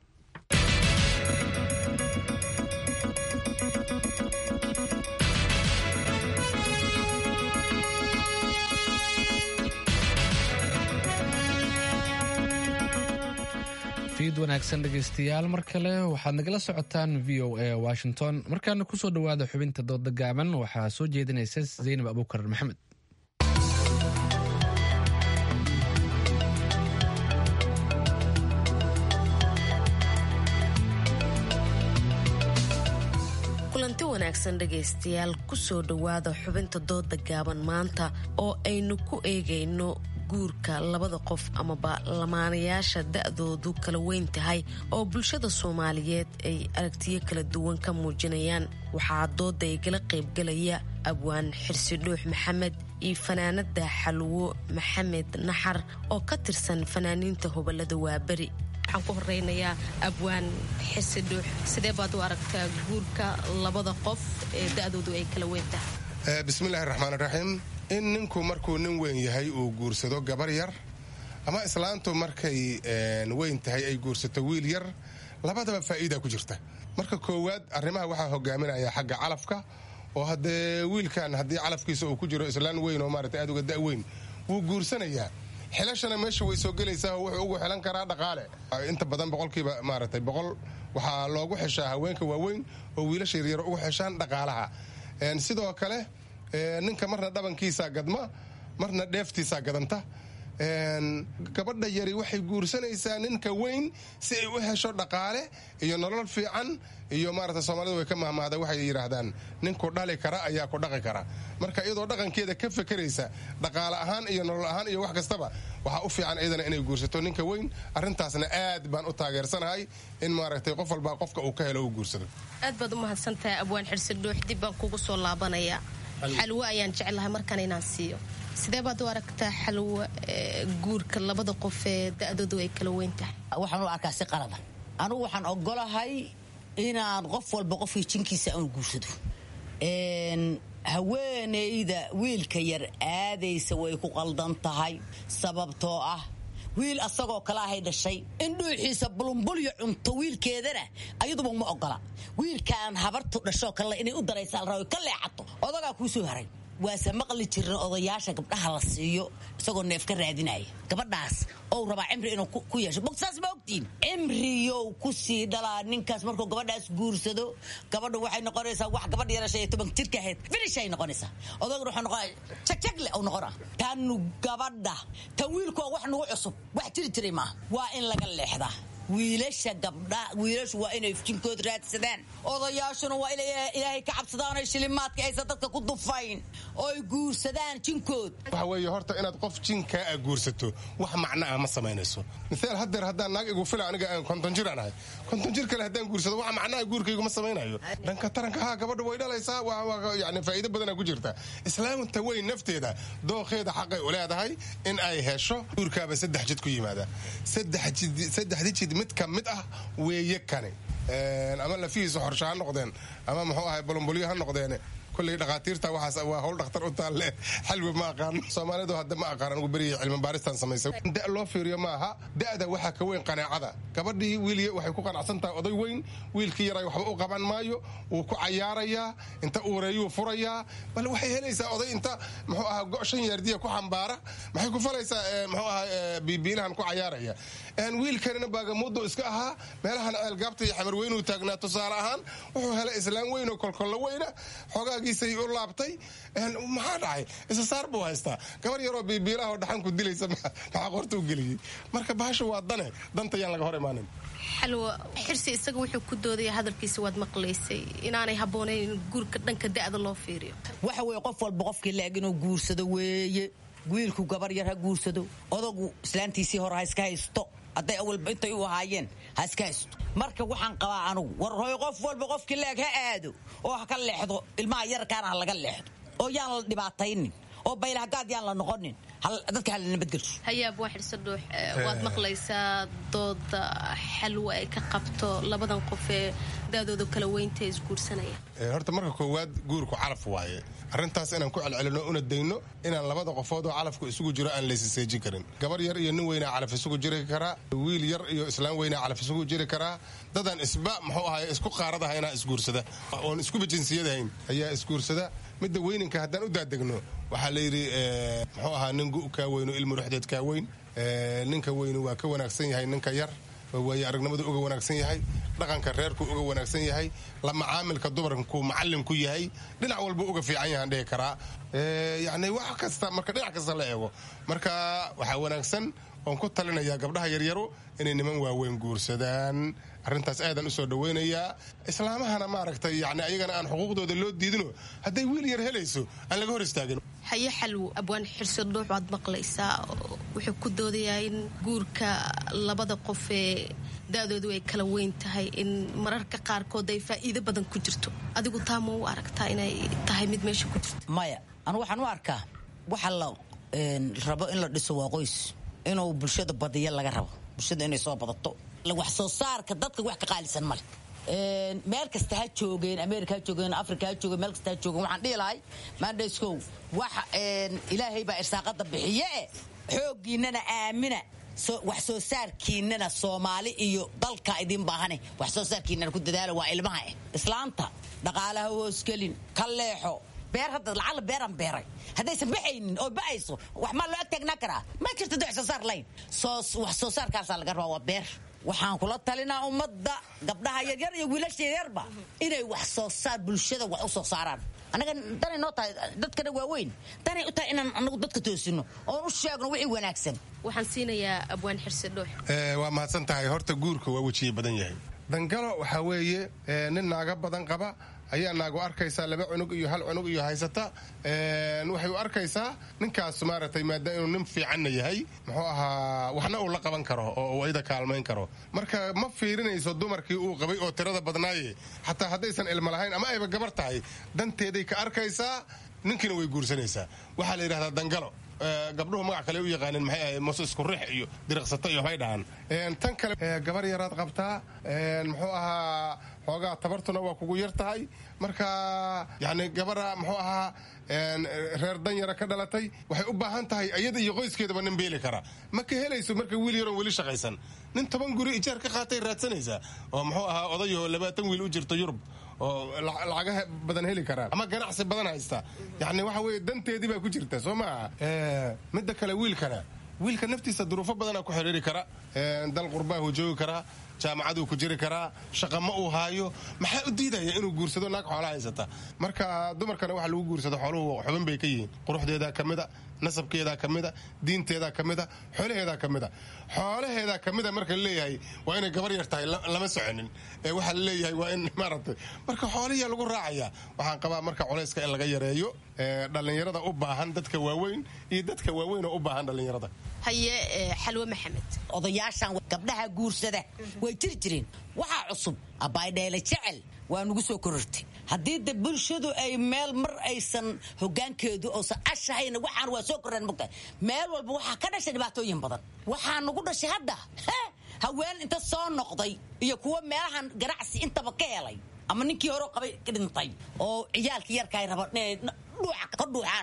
fiid wanaagsan dhegaystayaal mar kale waxaad nagala socotaan v o a washington markaana kusoo dhowaada xubinta dooda gaaban waxaa soo jeedinaysa zaynab abuukar maxamed kulanti wanaagsan dhegaystayaal kusoo dhowaada xubinta dooda gaaban maanta oo aynu ku eegayno guurka labada qof amaba lamaanayaasha da-doodu kala weyn tahay oo bulshada soomaaliyeed ay aragtiyo kala duwan ka muujinayaan waxaa dooda igala qaybgalaya abwaan xirsi dhuux maxamed iyo fanaanada xalwo maxamed naxar oo ka tirsan fanaaniinta hobalada waaberi waxaan ku horeynayaa abwaan xirsi dhuux sidee baad u aragtaa guurka labada qof ee da-doodu ay kala weyn tahay bismillahi raxmaan raxiim in ninku markuu nin weyn yahay uu guursado gabar yar ama islaantu markay weyn tahay ay guursato wiil yar labadaba faa'iida ku jirta marka koowaad arrimaha waxaa hogaaminaya xagga calafka oo haddee wiilkan haddii calafkiisa uu ku jiro islaan weyn oo maarata aad uga da' weyn wuu guursanayaa xilashana meesha way soo gelaysaa oo wuxuu ugu xilan karaa dhaqaale inta badan boqolkiiba maaragtay boqol waxaa loogu xeshaa haweenka waaweyn oo wiilasha yaryar ugu xeshaan dhaqaalaha sidoo kale ninka marna dhabankiisaa gadma marna dheeftiisaa gadanta gabadha yari waxay guursanaysaa ninka weyn si ay u hesho dhaqaale iyo nolol fiican iyo maarata soomaalida way ka mahmaada waxay yidhaahdaan ninku dhali kara ayaa ku dhaqi kara marka iyadoo dhaqankeeda ka fekeraysa dhaqaale ahaan iyo nolol ahaan iyo wax kastaba waxaa u fiican iyadana inay guursato ninka weyn arrintaasna aad baan u taageersanahay in maaragtay qof walbaa qofka uu ka helo u guursado aad baad u mahadsantahay abwaan xirsi dhuux dib baan kugu soo laabanaya xalwo ayaan jeclahay markaan inaan siiyo sidee baad u aragtaa xalwo guurka labada qof ee da-doodu ay kala weyn tahay waxaan u arkaa si qalada anugu waxaan ogolahay inaan qof walba qofkii jinkiisa aan guursado haweenayda wiilka yar aadaysa way ku qaldan tahay sababtoo ah wiil asagoo kale ahay dhashay in dhuuxiisa bulumbulyo cunto wiilkeedana ayaduba ma ogola wiilkaan habartu dhashoo kale inay u daraysa la rabo ka leexato odagaa kuu soo haray waase maqli jirin odayaasha gabdhaha la siiyo isagoo neef ka raadinaya gabadhaas ou rabaa cimri inuu ku yeesho bogsaas ma ogtiin cimriyow ku sii dhalaa ninkaas markuu gabadhaas guursado gabadhu waxay noqonaysaa wax gabadha yarashay toban jirka ahayd finishay noqonaysaa odaguna wuxuu noqonaya jagjagle uu noqona tanu gabadha tan wiilku waa wax nagu cusub wax jiri jiray maaha waa in laga leexdaa wiilasha gabdha wiilashu waa inay jinkood raadsadaan odayaashuna waa inay ilaahay ka cabsadaan oy shilimaadka aysan dadka ku dufayn oo ay guursadaan jinkood waxa weeye horta inaad qof jinkaa a guursato wax macno ah ma samaynayso miaal haddeer haddaan naag igu fila aniga aan konton jir aan ahay konton jir kale haddaan guursado wax macnaha guurkaygu ma samaynayo dhanka taranka haa gabadha way dhalaysaa yani faa'iido badanaa ku jirta islaamta weyn nafteeda dookheeda xaqay u leedahay in ay hesho guurkaaba saddex jid ku yimaada saddexdi jid mid ka mid ah weeye kani ama lafihiisa xorsha ha noqdeen ama muxuu ahay bolomboliyo ha noqdeen kulley dhakhaatiirta waxaas waa howl dhakhtar u taalle xalwi ma aqaan soomaalidu hadda ma aqaan anigu beriya cilmi baaristan samaysay da loo fiiriyo maaha da'da waxaa ka weyn qanaacada gabadhii wiiliya waxay ku qanacsan tahay oday weyn wiilkii yaray waxba u qaban maayo wuu ku cayaarayaa inta uureeyuu furayaa bal waxay helaysaa oday inta muxuu ahaa go' shan yaardiya ku xambaara maxay ku falaysaa muxuu ahaa biibiilahan ku cayaaraya wiilkanina baagamuudu iska ahaa meelahan ceelgaabta iyo xamar weynuu taagnaa tusaale ahaan wuxuu helay islaan weyn oo kolkollo weyna xoogaagii u laabtay maxaa dhacay isa saar buu haystaa gabar yaroo biibiilaha oo dhaxanku dilaysa maxaa qorta u geliyey marka bahasha waa dane danta yaan laga hor imaanin xalwa xirsi isaga wuxuu ku doodaya hadalkiisa waad maqlaysay inaanay habboonayn in guurka dhanka da'da loo fiiriyo waxa weeye qof walba qofkii la-eg inuu guursado weeye wiilku gabar yar ha guursado odagu islaantiisii hore ha iska haysto hadday awalba intay u ahaayeen ha iska haysto marka waxaan qabaa anugu war hooy qof walba qofkii leeg ha aado oo ha ka leexdo ilmaha yarkaana ha laga leexdo oo yaan la dhibaataynin oo baylahagaad yaan la noqonin dadka hala nabadgelso hayaab waa xirso dhuux waad maqlaysaa dooda xalwa ay ka qabto labadan qof ee daadooda kala weynta ee isguursanaya horta marka koowaad guurku calaf waaye arrintaas inaan ku celcelino una dayno inaan labada qofood oo calafku isugu jiro aan laysiseejin karin gabar yar iyo nin weynaa calaf isugu jiri karaa wiil yar iyo islaan weynaa calaf isugu jiri karaa dadaan isba muxuu ahay isku qaaradahaynaa isguursada oon iskuba jinsiyadahayn ayaa isguursada midda weyninka haddaan u daadegno waxaa layidhi muxuu ahaa nin gu kaa weyno ilmu ruxdeed kaa weyn ninka weynu waa ka wanaagsan yahay ninka yar waaye aragnimadu uga wanaagsan yahay dhaqanka reerku uga wanaagsan yahay la macaamilka dumarku macalinku yahay dhinac walba uga fiican yahaan dhihi karaa yani wax kasta marka dhinac kasta la eego marka waxaa wanaagsan oon ku talinayaa gabdhaha yaryaru inay niman waaweyn guursadaan arrintaas aadan u soo dhawaynayaa islaamahana maaragtay yani ayagana aan xuquuqdooda loo diidino hadday wiil yar helayso aan laga hor istaagin haye xalwo abwaan xirso dhuux waad maqlaysaa wuxuu ku doodayaa in guurka labada qof ee da-doodu ay kala weyn tahay in mararka qaarkood ay faa'iido badan ku jirto adigu taa ma u aragtaa inay tahay mid meesha ku jirto maya anu waxaan u arkaa waxa la rabo in la dhiso waa qoys inuu bulshada badiyo laga rabo bulshada inay soo badato wax soo saarka dadka wax ka qaalisan male meel kasta ha joogeen america ha joogeen africa ha joogeen meel kasta ha joogeen waxaan dhihi lahay mandayskow wax ilaahay baa irsaaqada bixiye e xooggiinana aamina wax soo saarkiinana soomaali iyo dalka idin baahane wax soo saarkiinana ku dadaala waa ilmaha eh islaanta dhaqaalaha hoosgelin ka leexo beer hadda lacala beeraan beeray haddaysan baxaynin oo ba'ayso wax maa loo ag taagnaa karaa ma jirto de wax soo saar layn wax soo saarkaasaa laga rabaa waa beer waxaan kula talinaa ummadda gabdhaha yaryar iyo wiilasha yaryarba inay wax soo saar bulshada wax u soo saaraan annaga danay noo tahay dadkana waaweyn danay u tahay inaan anagu dadka toosino oon u sheegno wixii wanaagsan waxaan siinayaa abwaan xirse dhuux waa mahadsan tahay horta guurka waa wejiye badan yahay dangalo waxaa weeye nin naaga badan qaba ayaa naagu arkaysaa laba cunug iyo hal cunug iyo haysata waxay u arkaysaa ninkaas maaragtay maadaama inuu nin fiicanna yahay muxuu ahaa waxna uu la qaban karo oo uu ayada kaalmayn karo marka ma fiirinayso dumarkii uu qabay oo tirada badnaaye xataa haddaysan ilmo lahayn ama ayba gabar tahay danteeday ka arkaysaa ninkiina way guursanaysaa waxaa la yidhahdaa dangalo gabdhuhu magac kale u yaqaaneen maxay ahayd muse isku rix iyo diriqsato iyo waxbay dhahaan tan kale gabar yaraad qabtaa muxuu ahaa xoogaa tabartuna waa kugu yar tahay marka yani gabara muxuu ahaa reer danyara ka dhalatay waxay u baahan tahay iyada iyo qoyskeedaba nin beeli kara ma ka helayso marka wiil yaroon weli shaqaysan nin toban guri ijaar ka qaatay raadsanaysaa oo muxuu ahaa odayoo labaatan wiil u jirto yurub oo lacagaha badan heli karaa ama ganacsi badan haysta yacni waxa weeye danteedii baa ku jirta soo maaha midda kale wiilkana wiilka naftiisa duruufo badanaa ku xidhiiri kara dal qurbaahu joogi karaa jaamacaduu ku jiri karaa shaqa ma uu haayo maxaa u diidaya inuu guursado naag xoola haysata marka dumarkana waxa lagu guursado xooluhu xubin bay ka yihiin quruxdeedaa ka mida nasabkeedaa ka mida diinteedaa ka mida xoolaheedaa ka mida xoolaheedaa ka mida marka laleeyahay waa inay gabar yar tahay lama soconin ee waxaa laleeyahay waa in maaragtay marka xoolihiyaa lagu raacaya waxaan qabaa marka culayska in laga yareeyo dhallinyarada u baahan dadka waaweyn iyo dadka waaweyn oo u baahan dhallinyarada haye xalwe maxamed odayaashan gabdhaha guursada way jiri jireen waxaa cusub abaydheele jecel waa nugu soo korortay haddii de bulshadu ay meel mar aysan hogaankeedu oosan ashahayna waxaan waa soo korreen mogtahay meel walba waxaa ka dhashay dhibaatooyin badan waxaa nagu dhashay hadda haween inta soo noqday iyo kuwa meelahan ganacsi intaba ka helay ama ninkii hore qabay ka dhintay oo ciyaalkii yarkaay raba inay dhuuca ka dhuuxaan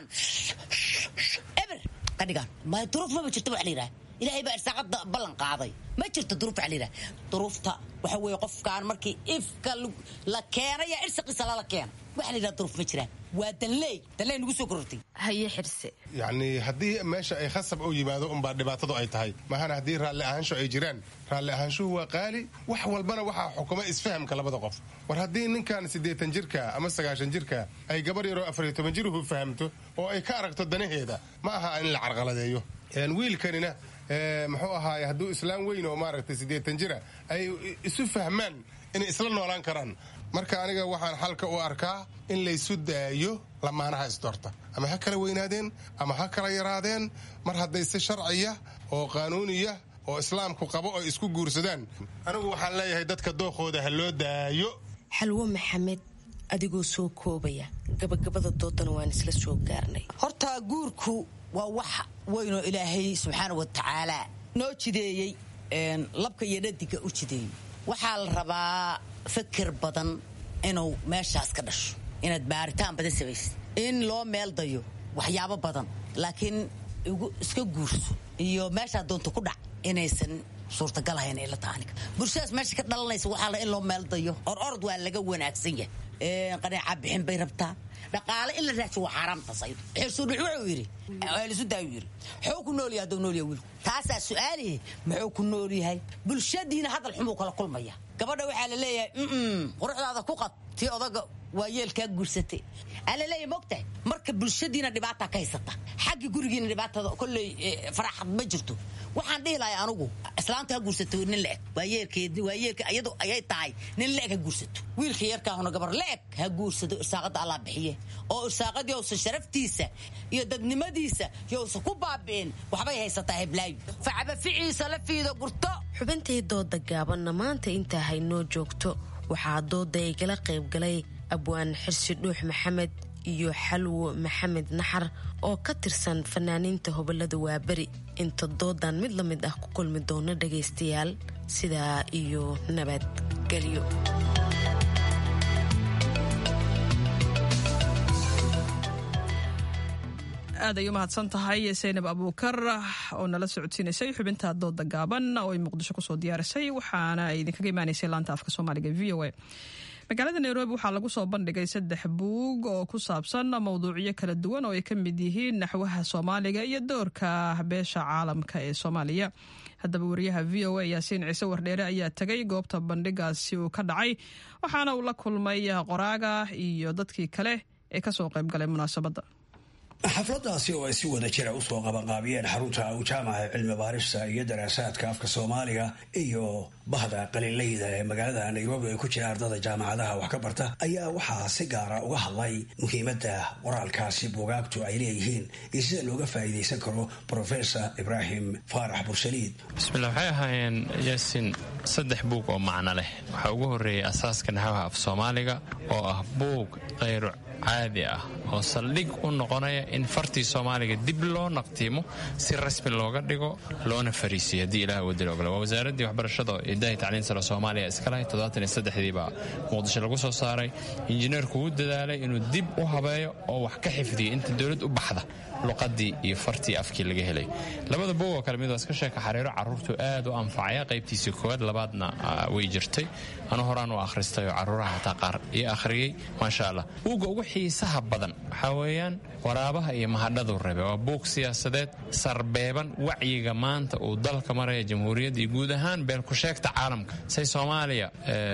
eber ka dhigaan ma duruuf maba jirto waxa la yidhaha ilaahay baa irsaaqada ballan qaaday ma jirto duruuf waxa la yidhaha duruufta waxa weeye qofkaan markii ifka la keenaya irsaqiisa lala keena waxa la yidhaha duruuf ma jiraan waa danleey danleey nagu soo korortay haye xirse yacni haddii meesha ay khasab u yimaado unbaa dhibaatadu ay tahay mahana haddii raalli ahaansho ay jiraan raalli ahaanshuhu waa qaali wax walbana waxaa xukuma isfahamka labada qof war haddii ninkan siddeetan jirka ama sagaashan jirka ay gabar yaroo afariyo toban jiruhu fahamto oo ay ka aragto danaheeda ma aha in la carqaladeeyo wiilkanina muxuu ahaaye hadduu islaam weyn oo maaragtay siddeetan jira ay isu fahmaan inay isla noolaan karaan marka aniga waxaan xalka u arkaa in laysu daayo lamaanaha isdoorta ama ha kala weynaadeen ama ha kala yaraadeen mar hadday si sharciya oo qaanuuniya oo islaamku qabo oo isku guursadaan anigu waxaan leeyahay dadka dookooda ha loo daayo xalwo maxamed adigoo soo koobaya gabagabada doodana waan isla soo gaarnay horta guurku waa wax weynoo ilaahay subxaana wa tacaala noo jideeyey labka iyo dhadiga u jideeyey waxaa la rabaa fikir badan inuu meeshaas ka dhasho inaad baaritaan badan samaysid in loo meel dayo waxyaabo badan laakiin iska guurso iyo meeshaa doonta ku dhac inaysan suurtagal ahayn ila taaniga bulshadaas meesha ka dhalanaysa waxaa la in loo meel dayo or orod waa laga wanaagsan yahay qanaaca bixin bay rabtaa dhaqaale in la raajo waa xaaraamtaas ayadu xirsuudhux wuxuu yidhi lisudaayuu yidhi muxuu ku nool yahay hadduu nool yahay wiilku taasaa su-aalihi muxuu ku nool yahay bulshadiina hadal xumuu kala kulmaya gabadha waxaa la leeyahay mm quruxdaada ku qad tii odaga waa yeelkaa guursatay aa la leeyahay mogtahay marka bulshadiina dhibaataa ka haysata xagga gurigiina dhibaatada kolley faraxad ma jirto waxaan dhihi lahay anugu islaanta ha guursato nin la-eg waayeelkeed waayeelka iyadu ayay tahay nin la-eg ha guursato wiilka yarkaahuna gabar la-eg ha guursado irsaaqada allah bixiye oo irsaaqadii ousan sharaftiisa iyo dadnimadiisa yousan ku baabi'in waxbay haysataa heblaayo facaba ficiisa la fiido gurto xubintii dooda gaabanna maanta intaa haynoo joogto waxaa dooda ay kala qaybgalay abwaan xirsi dhuux maxamed iyo xalwo maxamed naxar oo ka tirsan fanaaniinta hobolada waaberi inta doodan mid la mid ah ku kulmi doona dhagaystayaal sidaa iyo nabadgelyo aad ay u mahadsan tahay saynab abuukar oo nala socodsiinaysay xubinta dooda gaaban oo ay muqdisho kusoo diyaarisay waxaana ay idinkaga imaanaysay laanta afka soomaaliga v o a magaalada nairobi waxaa lagu soo bandhigay saddex buug oo ku saabsan mowduucyo kala duwan oo ay ka mid yihiin naxwaha soomaaliga iyo doorka beesha caalamka ee soomaaliya haddaba wariyaha v o a yaasiin ciise wardheere ayaa tegay goobta bandhigaasi uu ka dhacay waxaana uu la kulmay qoraaga iyo dadkii kale ee kasoo qaybgalay munaasabadda xafladaasi oo ay si wada jira usoo qabanqaabiyeen xarunta jaamaca cilmi baarista iyo daraasaadka afka soomaaliga iyo bahda qaliinleyda ee magaalada nairobi ay ku jira ardada jaamacadaha wax ka barta ayaa waxaa si gaara uga hadlay muhiimadda qoraalkaasi buugaagtu ay leeyihiin iyo sida looga faa'iidaysan karo profesor ibraahim faarax bursaliid bismillah waxay ahaayeen yaasin saddex buug oo macno leh waxaa ugu horreeyay asaaska naxwaha af soomaaliga oo ah buug caadi ah oo saldhig u noqonaya in fartii soomaaliga dib loo naqtiimo si rasmi looga dhigo loona fariisiyo haddii ilaah wadil ogole waa wasaaraddii waxbarashada idahi tacliin sare soomaaliya iskalahay toddobaatan iyo saddexdii baa muqdisho lagu soo saaray injineerku wuu dadaalay inuu dib u habeeyo oo wax ka xifdiyo inta dowlad u baxda luqadii iyo fartii afkii laga helay labada bog oo kale mid waa iska sheeka xariiro carruurtu aad u anfacaya qaybtiisii koowaad labaadna way jirtay anu horaan u akhristay oo carruuraha hataa qaar io akhriyey maasha allah buugga ugu xiisaha badan waxaa weeyaan waraabaha iyo mahadhadu rabe waa buug siyaasadeed sarbeeban wacyiga maanta uu dalka maraya jamhuuriyadda iyo guud ahaan beelkusheegta caalamka say soomaaliya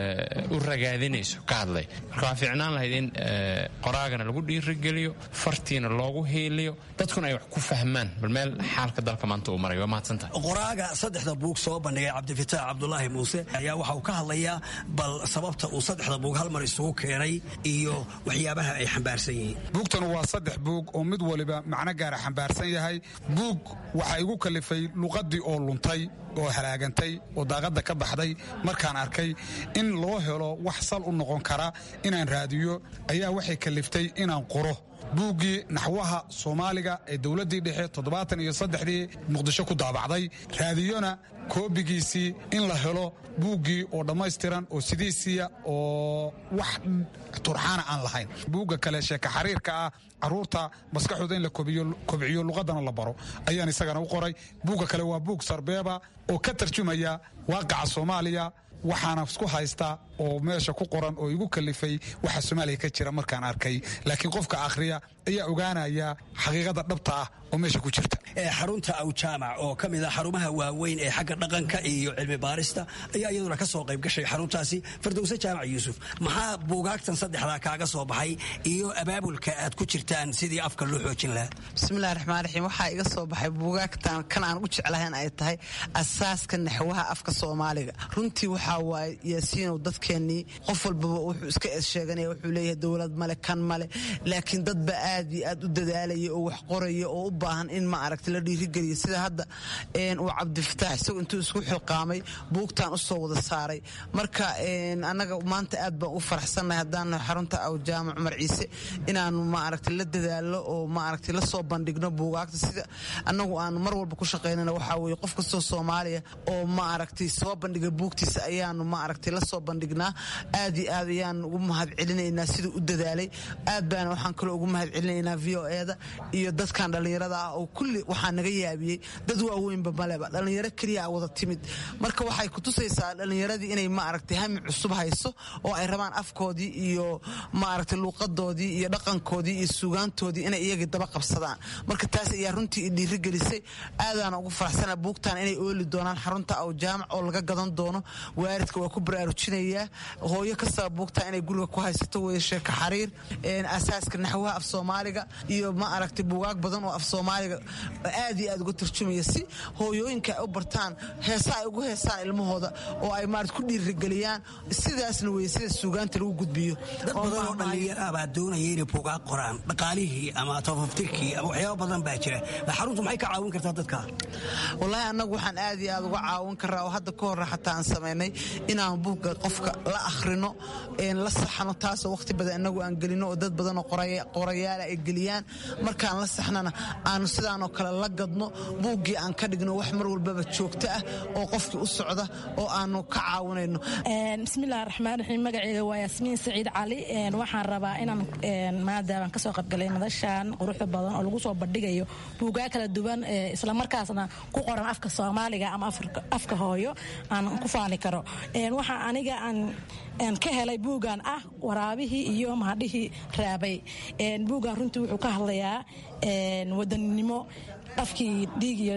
u ragaadinayso ka hadlay marka waxaa fiicnaan lahayd in qoraagana lagu dhiirigeliyo fartiina loogu hiiliyo dadkuna ay wax ku fahmaan bal meel xaalka dalka maanta uu maray waa mahadsantahay qoraaga saddexda buug soo bandhigay cabdifitaax cabdulaahi muuse ayaa waxa uu ka hadlayaa bal sababta uu saddexda buug hal mar isugu keenay iyo waxyaabaha ay xambaarsan yihiin buugtanu waa saddex buug oo mid waliba macno gaara xambaarsan yahay buug waxaa igu kalifay luqaddii oo luntay oo halaagantay oo daaqadda ka baxday markaan arkay in loo helo wax sal u noqon kara inaan raadiyo ayaa waxay kaliftay inaan qoro buuggii naxwaha soomaaliga ee dowladdii dhexe toddobaatan iyo saddexdii muqdisho ku daabacday raadiyona koobigiisii in la helo buuggii oo dhammaystiran oo sidiisiya oo wax turxaana aan lahayn buugga kale sheeka xariirka ah caruurta maskaxooda in la kobciyo luqadana la baro ayaan isagana u qoray buugga kale waa buug sarbeeba oo ka tarjumaya waaqaca soomaaliya waxaana isku haysta oo meesha ku qoran oo igu kalifay waxa soomaaliya ka jira markaan arkay laakiin qofka akhriya ayaa ogaanaya xaqiiqada dhabta ah oo meesha ku jirta xarunta awjaamac oo ka mid ah xarumaha waaweyn ee xagga dhaqanka iyo cilmi baarista ayaa iyaduna ka soo qayb gashay xaruntaasi fardowse jaamac yuusuf maxaa buugaagtan saddexdaa kaaga soo baxay iyo abaabulka aad ku jirtaan sidii afka loo xoojin lahaa bismillahi raxmaan raxiim waxaa iga soo baxay buugaagtan kan aan u jeclahayn ay tahay asaaska naxwaha afka soomaaliga runtii waxaa waaye yaasiinow dadkeennii qof walbaba wuxuu iska eessheeganaya wuxuu leeyahay dowlad male kan male laakiin dadba aad iyo aad u dadaalaya oo wax qoraya oo u baahan in ma aragta la dhiirigeliya sida hadda uu cabdifataax isagu intuu isku xilqaamay buugtaan usoo wada saaray marka annaga maanta aad baan u faraxsannahay haddaan xarunta aw jaamac cumar ciise inaanu ma aragta la dadaalo oo ma aragta la soo bandhigno buugaagta sida annagu aanu mar walba ku shaqaynana waxaa weeye qof kastoo soomaaliya oo ma aragtay soo bandhiga buugtiisa ayaanu ma aragtay la soo bandhignaa aad iyo aad ayaan ugu mahad celinaynaa siduu u dadaalay aad baana waxaan kaloo ugu mahad celinaynaa v o eda iyo dadkan dhallinyarada ah oo kulli waxaa naga yaabiyey dad waaweynba maleba dhallinyaro keliya wada timid marka waxay kutusaysaa dhallinyaradii inay ma aragtay hami cusub hayso oo ay rabaan afkoodii iyo ma aragtay luuqadoodii iyo dhaqankoodii iyo suugaantoodii inay iyagii daba qabsadaan marka taas ayaa runtii i dhiirigelisay aadaana ugu faraxsana buugtan inay ooli doonaan xarunta aw jaamac oo laga gadan doono waaridka waa ku baraarujinayaa hooyo kastaba buugta inay guriga ku haysato weye sheeka xariir asaaska naxwaha af soomaaliga iyo ma aragtay buugaag badan oo af soomaaliga aad iyo aad uga tarjumaya si hooyooyinka ay u bartaan heesa ay ugu heesaan ilmahooda oo ay maarad ku dhiirigeliyaan sidaasna weye sida suugaanta lagu gudbiyo dad badan oo dhallinyaro ah baa doonaya inay buugaag qoraan dhaqaalihii ama tafaftirkii ama waxyaaba badan baa jira xaruntu maxay ka caawin kartaa dadka wallaahi annagu waxaan aad iyo aad uga caawin karaa oo hadda ka horre xataa aan samaynay inaan buugga qofka la akhrino la saxno taasoo wakhti badan inagu aan gelino oo dad badanoo qorayaala ay geliyaan markaan la saxnana aanu sidaanoo kale la gadno buuggii aan ka dhigno wax mar walbaba joogto ah oo qofkii u socda oo aanu ka caawinayno bismillahi raxmaan raxiim magaceyga waa yaasmiin saciid cali waxaan rabaa inaan maadaabaan kasoo qaybgalay madashan quruxda badan oo lagu soo bandhigayo buugaa kala duwan islamarkaasna ku qoran afka soomaaliga ama afka hooyo aan ku faani karo waxaa aniga aan ka helay buugan ah waraabihii iyo mahadhihii raabay buugan runtii wuxuu ka hadlayaa wadaninimo afkii dhiig iyo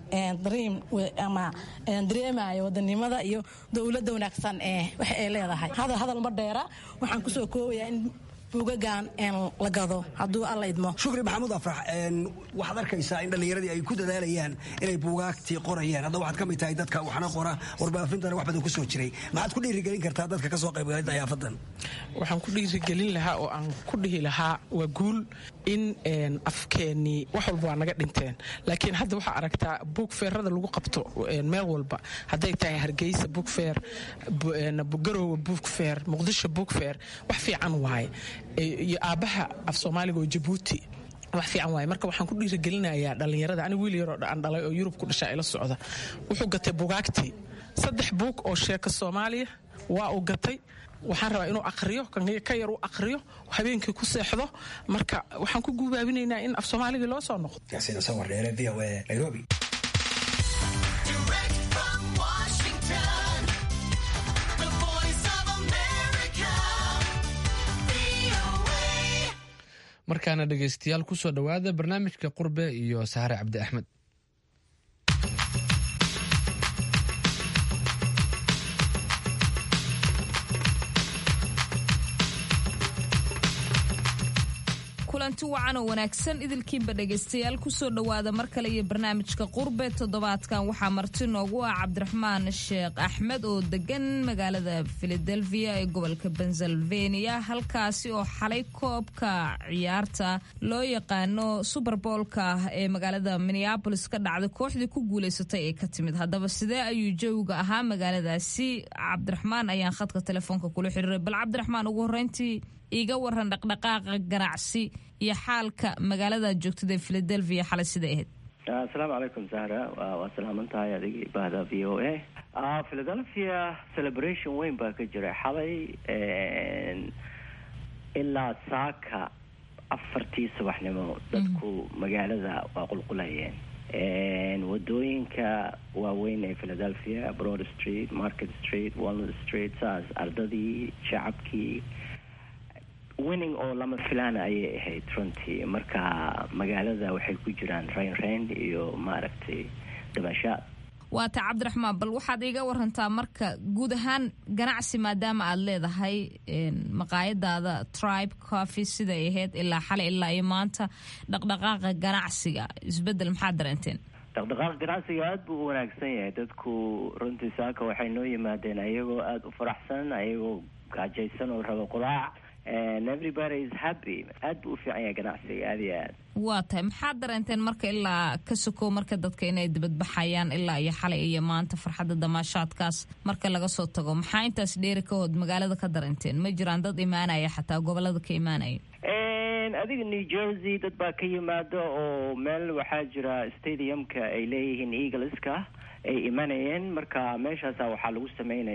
ama dareemayo wadanimada iyo dowladda wanaagsan ee wax ay leedahay hadal hadal ma dheera waxaan kusoo koobayaa in buugagan la gado hadduu alla idmo shukri maxamuud afrax waxaad arkaysaa in dhallinyaradii ay ku dadaalayaan inay buugaagtii qorayaan hadda waxaad ka mid tahay dadka waxna qora warbaafintana wax badan ku soo jiray maxaad ku dhiirigelin kartaa dadka ka soo qaybgalay dayaafadan waxaan ku dhiirigelin lahaa oo aan ku dhihi lahaa waa guul in afkeennii wax walba waa naga dhinteen laakiin hadda waxaa aragtaa buugfeerada lagu qabto meel walba hadday tahay hargeysa buugfeer garowe buugfeer muqdisho buugfeer wax fiican waaye iyo aabbaha af soomaaliga oo jabuuti wax fiican waaye marka waxaan ku dhiirigelinayaa dhallinyarada aniga wiil yaroo aan dhalay oo yurub ku dhashaa ila socda wuxuu gatay bugaagtii saddex buug oo sheeka soomaaliya waa uu gatay waxaan rabaa inuu aqriyo ka yar u aqriyo habeenkii ku seexdo marka waxaan ku guubaabinaynaa in af soomaaligii loo soo noqdo yaasiin sawar dheere v o a nairobi markaana dhegaystayaal kusoo dhowaada barnaamijka qurbe iyo saare cabdi axmed kulanti wacan oo wanaagsan idilkiinba dhegaystayaal kusoo dhowaada mar kale iyo barnaamijka qurbe toddobaadkan waxaa marti noogu ah cabdiraxmaan sheekh axmed oo degan magaalada filadelfia ee gobolka pennsylvania halkaasi oo xalay koobka ciyaarta loo yaqaano suberboolka ee magaalada minneabolis ka dhacday kooxdii ku guulaysatay ee ka timid haddaba sidee ayuu jawiga ahaa magaaladaasi cabdiraxmaan ayaan khadka telefoonka kula xiriiray bal cabdiraxmaan ugu horreyntii iiga waran dhaqdhaqaaqa ganacsi iyo xaalka magaalada joogtada ee filadelfia xalay siday ahayd asalaamu calaykum zahra waa salaaman tahay adigii bahda v o a philadelphia celebration weyn baa ka jira xalay ilaa saaka afartii subaxnimo dadku magaalada waa qulqulayeen wadooyinka waaweyn ee philadelphia broad street market street walnut street saas ardadii shacabkii winning oo lama filaana ayay ahayd runtii marka magaalada waxay ku jiraan rayn rayn iyo maaragtay damashaad waata cabdiraxmaan bal waxaad iiga warantaa marka guud ahaan ganacsi maadaama aad leedahay maqaayadaada tribe coffee siday ahayd ilaa xalay ilaa iyo maanta dhaqdhaqaaqa ganacsiga isbedel maxaad dareenteen dhaqdhaqaaqa ganacsiga aada buu u wanaagsan yahay dadku runtii saaka waxay noo yimaadeen ayagoo aada u faraxsan ayagoo gaajaysan oo raba quraac everybody is happy aad buu u fiican yahay ganacsiga aada iyo aad waa tahay maxaad dareenteen marka ilaa ka sokow marka dadka inay dibadbaxayaan ilaa iyo xalay iyo maanta farxadda damaashaadkaas marka laga soo tago maxaa intaas dheeri ka hood magaalada ka dareenteen ma jiraan dad imaanaya xataa gobolada ka imaanaya adiga new jersey dad baa ka yimaada oo meel waxaa jira stadiumka ay leeyihiin eagleska ay imanayeen marka meeshaasa waxaa lagu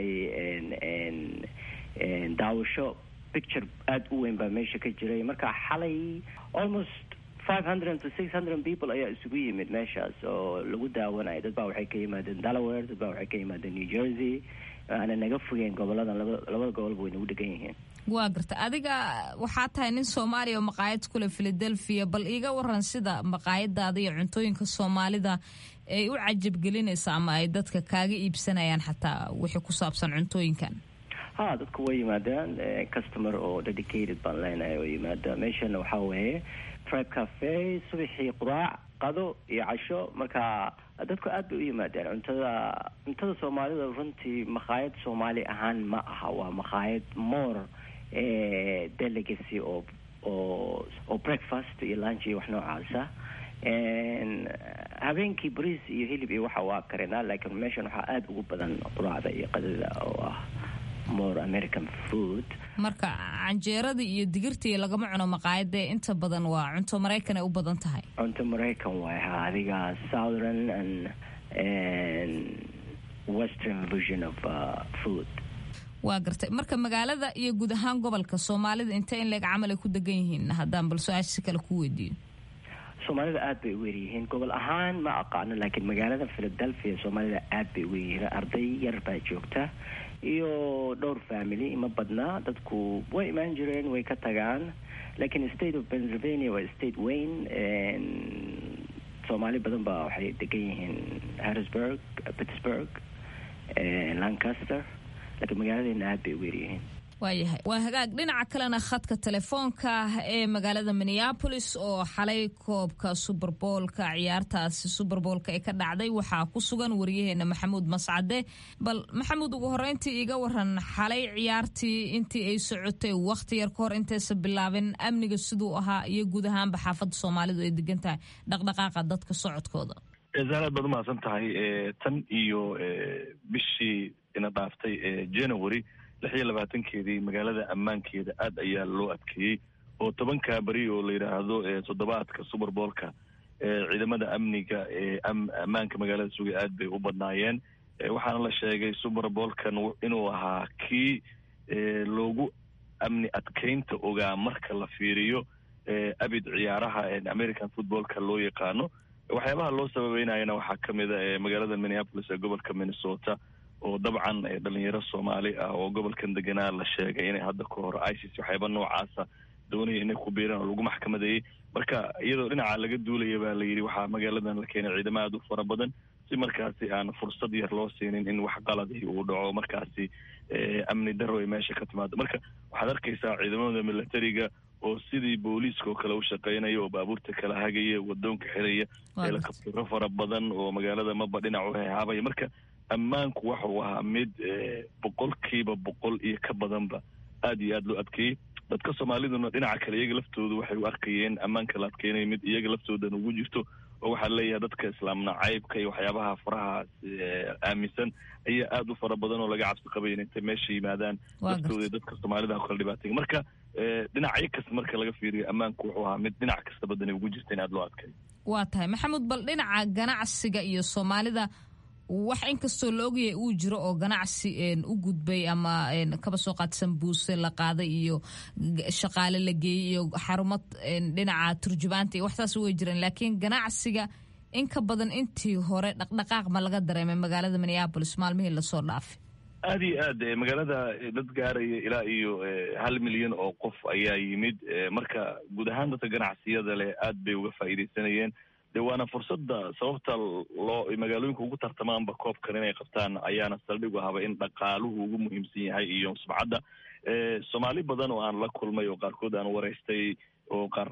sameynayay daawasho picture aada u weyn baa meesha ka jiray marka xalay almost five hundred to six hundred people ayaa isugu yimid meeshaas oo lagu daawanayo dad baa waxay ka yimaadeen delaware dad baa waxay ka yimaadeen new jersey aana naga fogeen goboladan laba labada gobolba way nagu dhegan yihiin waa garta adiga waxaa tahay nin soomaaliya oo maqaayad kule philadelphia bal iiga waran sida maqaayadaada iyo cuntooyinka soomaalida ay u cajabgelinaysa ama ay dadka kaaga iibsanayaan xataa wixii ku saabsan cuntooyinkan ha dadku way yimaadaan customer oo dedicated baan leenahay oo yimaada meeshana waxaa weeye tribe cafe subaxii quraac qado iyo casho marka dadku aad bay u yimaadeen cuntada cuntada soomaalida runtii makhaayad soomaali ahaan ma aha waa makhaayad more delegacy oo oo oo breakfast iyo lunch iyo wax noocaasa habeenkii bariis iyo hilib iyo waxa waa karinaa laakiin meeshan waxaa aada ugu badan quraacda iyo qadada oo ah more american food marka canjeerada iyo digirtii lagama cuno maqaayadee inta badan waa cunto maraykan ay u badan tahay cunto maraykan waay ha adiga southern and western version of uh, food waa gartay marka magaalada iyo guud ahaan gobolka soomaalida intee in leeg camal ay ku degan yihiin haddaan bal su-aasha si kale ku weydiiyo soomaalida aad bay u weeryihiin gobol ahaan ma aqaano laakiin magaalada philadelphia soomaalida aad bay u weeryihiin arday yar baa joogta iyo dhowr family ma badnaa dadku way imaan jireen way ka tagaan laakiin state of pennsylvania waa state weyn soomaali badan baa waxay degan yihiin harrisburg pittsburg lancaster laakiin magaaladeena aad bay u weeryihiin waayahay waa hagaag dhinaca kalena khadka telefoonka ee magaalada minneabolis oo xalay koobka suberboolka ciyaartaasi suberboolka ee ka dhacday waxaa ku sugan wariyaheena maxamuud mascade bal maxamuud ugu horeyntii iga waran xalay ciyaartii intii ay socotay wakhti yar ka hor intaysa bilaabin amniga siduu ahaa iyo guud ahaanba xaafadda soomaalidu ay degan tahay dhaqdhaqaaqa dadka socodkooda zaaraad baad umahadsan tahay tan iyo bishii ina dhaaftay january lix iyo labaatankeedii magaalada ammaankeeda aad ayaa loo adkeeyey oo tobankaa beri oo la yidhaahdo toddobaadka suberboolka ciidamada amniga ee ammaanka magaalada sugay aad bay u badnaayeen waxaana la sheegay suberboolkan inuu ahaa kii loogu amni adkeynta ogaa marka la fiiriyo abid ciyaaraha american footballka loo yaqaano waxyaabaha loo sababeynayana waxaa ka mid a magaalada minneapolis ee gobolka minnesota oo dabcan dhalinyaro soomaali ah oo gobolkan deganaa la sheegay inay hadda ka hor isis waxyaaba noocaasa doonaya inay ku biiraan oo lagu maxkamadeeyey marka iyadoo dhinaca laga duulaya baa la yidhi waxaa magaaladan la keenay ciidamo aad u fara badan si markaasi aan fursad yar loo siinin in wax qaladi uu dhaco markaasi amni daro ay meesha ka timaado marka waxaad arkaysaa ciidamada milatariga oo sidii booliiska oo kale u shaqeynaya oo baabuurta kala hagaya wadoonka xiraya helikabtiro fara badan oo magaalada maba dhinac u hehaabaya marka ammaanku waxuu ahaa mid boqolkiiba boqol iyo ka badanba aad iyo aad loo adkeeyey dadka soomaaliduna dhinaca kale iyaga laftoodu waxay u arkayeen ammaanka la adkeynaya mid iyaga laftoodan ugu jirto oo waxaa leeyahay dadka islaam nacaybka iyo waxyaabaha faraha aaminsan ayaa aad u fara badan oo laga cabsi qabay in intay meesha yimaadaan laftooda dadka soomaalida kala dhibaatay marka dhinacyo kasta marka laga fiiriyo ammaanku wuxuu ahaa mid dhinac kasta badan ugu jirta in aad loo adkeeyo waa tahay maxamuud bal dhinaca ganacsiga iyo soomaalida wax inkastoo la ogyahay uu jiro oo ganacsi u gudbay ama kaba soo qaadsan buuse la qaaday iyo shaqaale la geeyey iyo xarumo dhinaca turjubaanta iyo waxtaas way jireen laakiin ganacsiga in ka badan intii hore dhaqdhaqaaq ma laga dareemay magaalada minneabolis maalmihii lasoo dhaafay aada iyo aad magaalada dad gaaraya ilaa iyo hal milyan oo qof ayaa yimid marka guud ahaan dadka ganacsiyada leh aad bay uga faa'iidaysanayeen de waana fursadda sababta loo magaalooyinka ugu tartamaanba koobkan inay qabtaan ayaana saldhig u ahaba in dhaqaaluhu ugu muhiimsan yahay iyo sumcadda soomaali badan oo aan la kulmay oo qaarkood aan waraystay oo qaar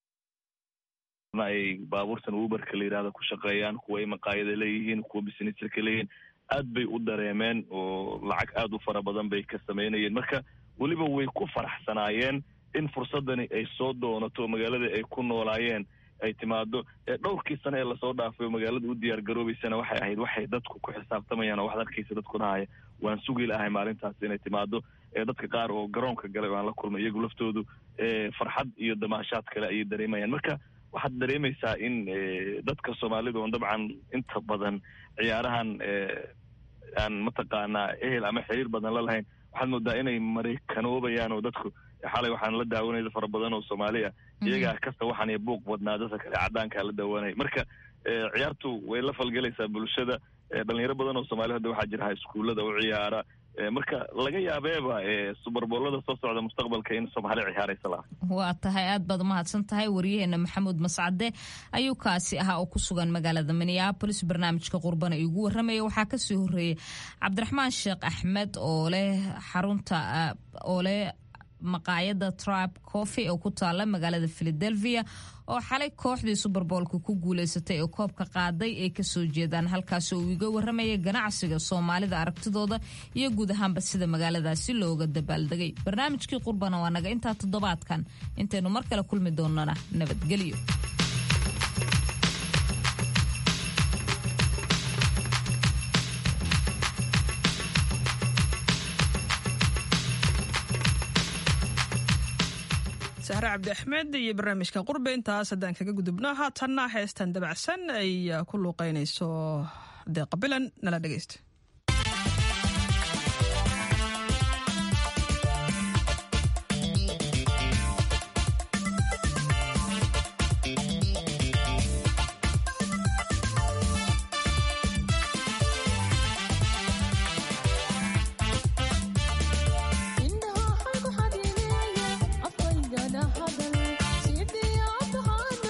ay baabuurtan uberka la yidhahda ku shaqeeyaan kuwa ay maqaayada leeyihiin kuwa businesska leeyihiin aad bay u dareemeen oo lacag aad u fara badan bay ka sameynayeen marka weliba way ku faraxsanaayeen in fursaddani ay soo doonato magaalada ay ku noolaayeen ay timaado dhowrkii sane ee lasoo dhaafay oo magaalada u diyaar garoobeysana waxay ahayd waxay dadku ku xisaabtamayaan oo waxaad arkaysa dadku dhahaya waan sugi lahay maalintaas inay timaado dadka qaar oo garoonka galay oo aan la kulmay iyagu laftoodu farxad iyo damaashaad kale ayay dareemayaan marka waxaad dareemaysaa in dadka soomaalida oon dabcan inta badan ciyaarahan aan mataqaanaa ehel ama xiriir badan la lahayn waxaad moodaa inay maraykanoobayaan oo dadku xalay waxaan la daawanaya fara badan oo soomaali ah iyagaa kasta waxaan iyo buuq badnaa dadka kale cadaankaa la daawanaya marka ciyaartu way la falgelaysaa bulshada dhalinyaro badan oo soomaali hadda waxaa jira iskuullada u ciyaara marka laga yaabeeba subarboolada soo socda mustaqbalka in soomaali ciyaaraysa laha waa tahay aad baad umahadsan tahay waryaheena maxamuud mascade ayuu kaasi ahaa oo ku sugan magaalada minneabolis barnaamijka qurbana iigu warramaya waxaa kasii horeeyey cabdiraxmaan sheekh axmed oo leh xarunta oo leh maqaayada tribe coffee oo ku taala magaalada philadelphia oo xalay kooxdii suberboolka ku guuleysatay ee koobka qaaday ay kasoo jeedaan halkaas oo uu iga warramaya ganacsiga soomaalida aragtidooda iyo guud ahaanba sida magaaladaasi looga dabaaldegay barnaamijkii qurbana waa naga intaa toddobaadkan intaynu mar kale kulmi doonana nabadgelyo sahre cabdi axmed iyo barnaamijka qurbe intaas haddaan kaga gudubno haatanna heestan dabacsan ay ku luuqeynayso deeqa bilan nala dhegeysta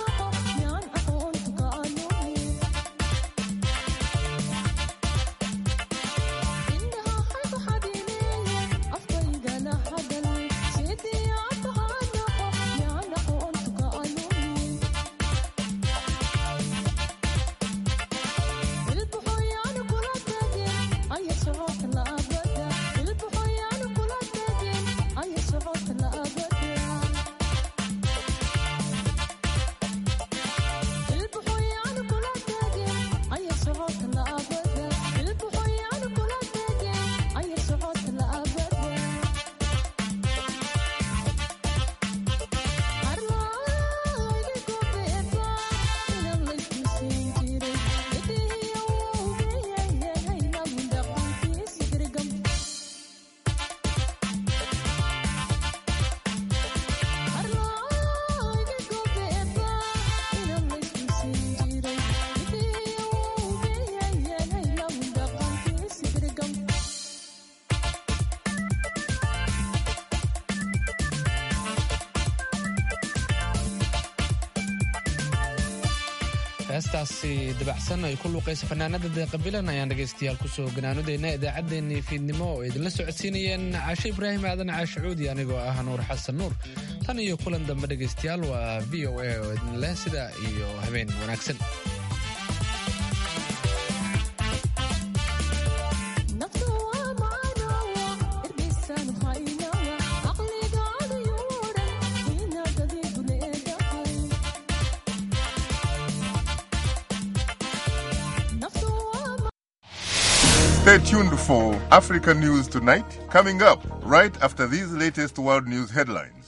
Sidii heestaasi dabacsan ay ku luuqaysa fanaanada deeqabilan ayaan dhegaystayaal kusoo ganaanudayna idaacaddeenii fiidnimo oo idinla socodsiinayeen caashe ibraahim aadan caashe cuudi anigoo ah nuur xasan nuur tan iyo kulan dambe dhegaystayaal waa v o a oo idin leh sida iyo habeen wanaagsan Stay tuned for Africa News Tonight, coming up right after these latest world news headlines.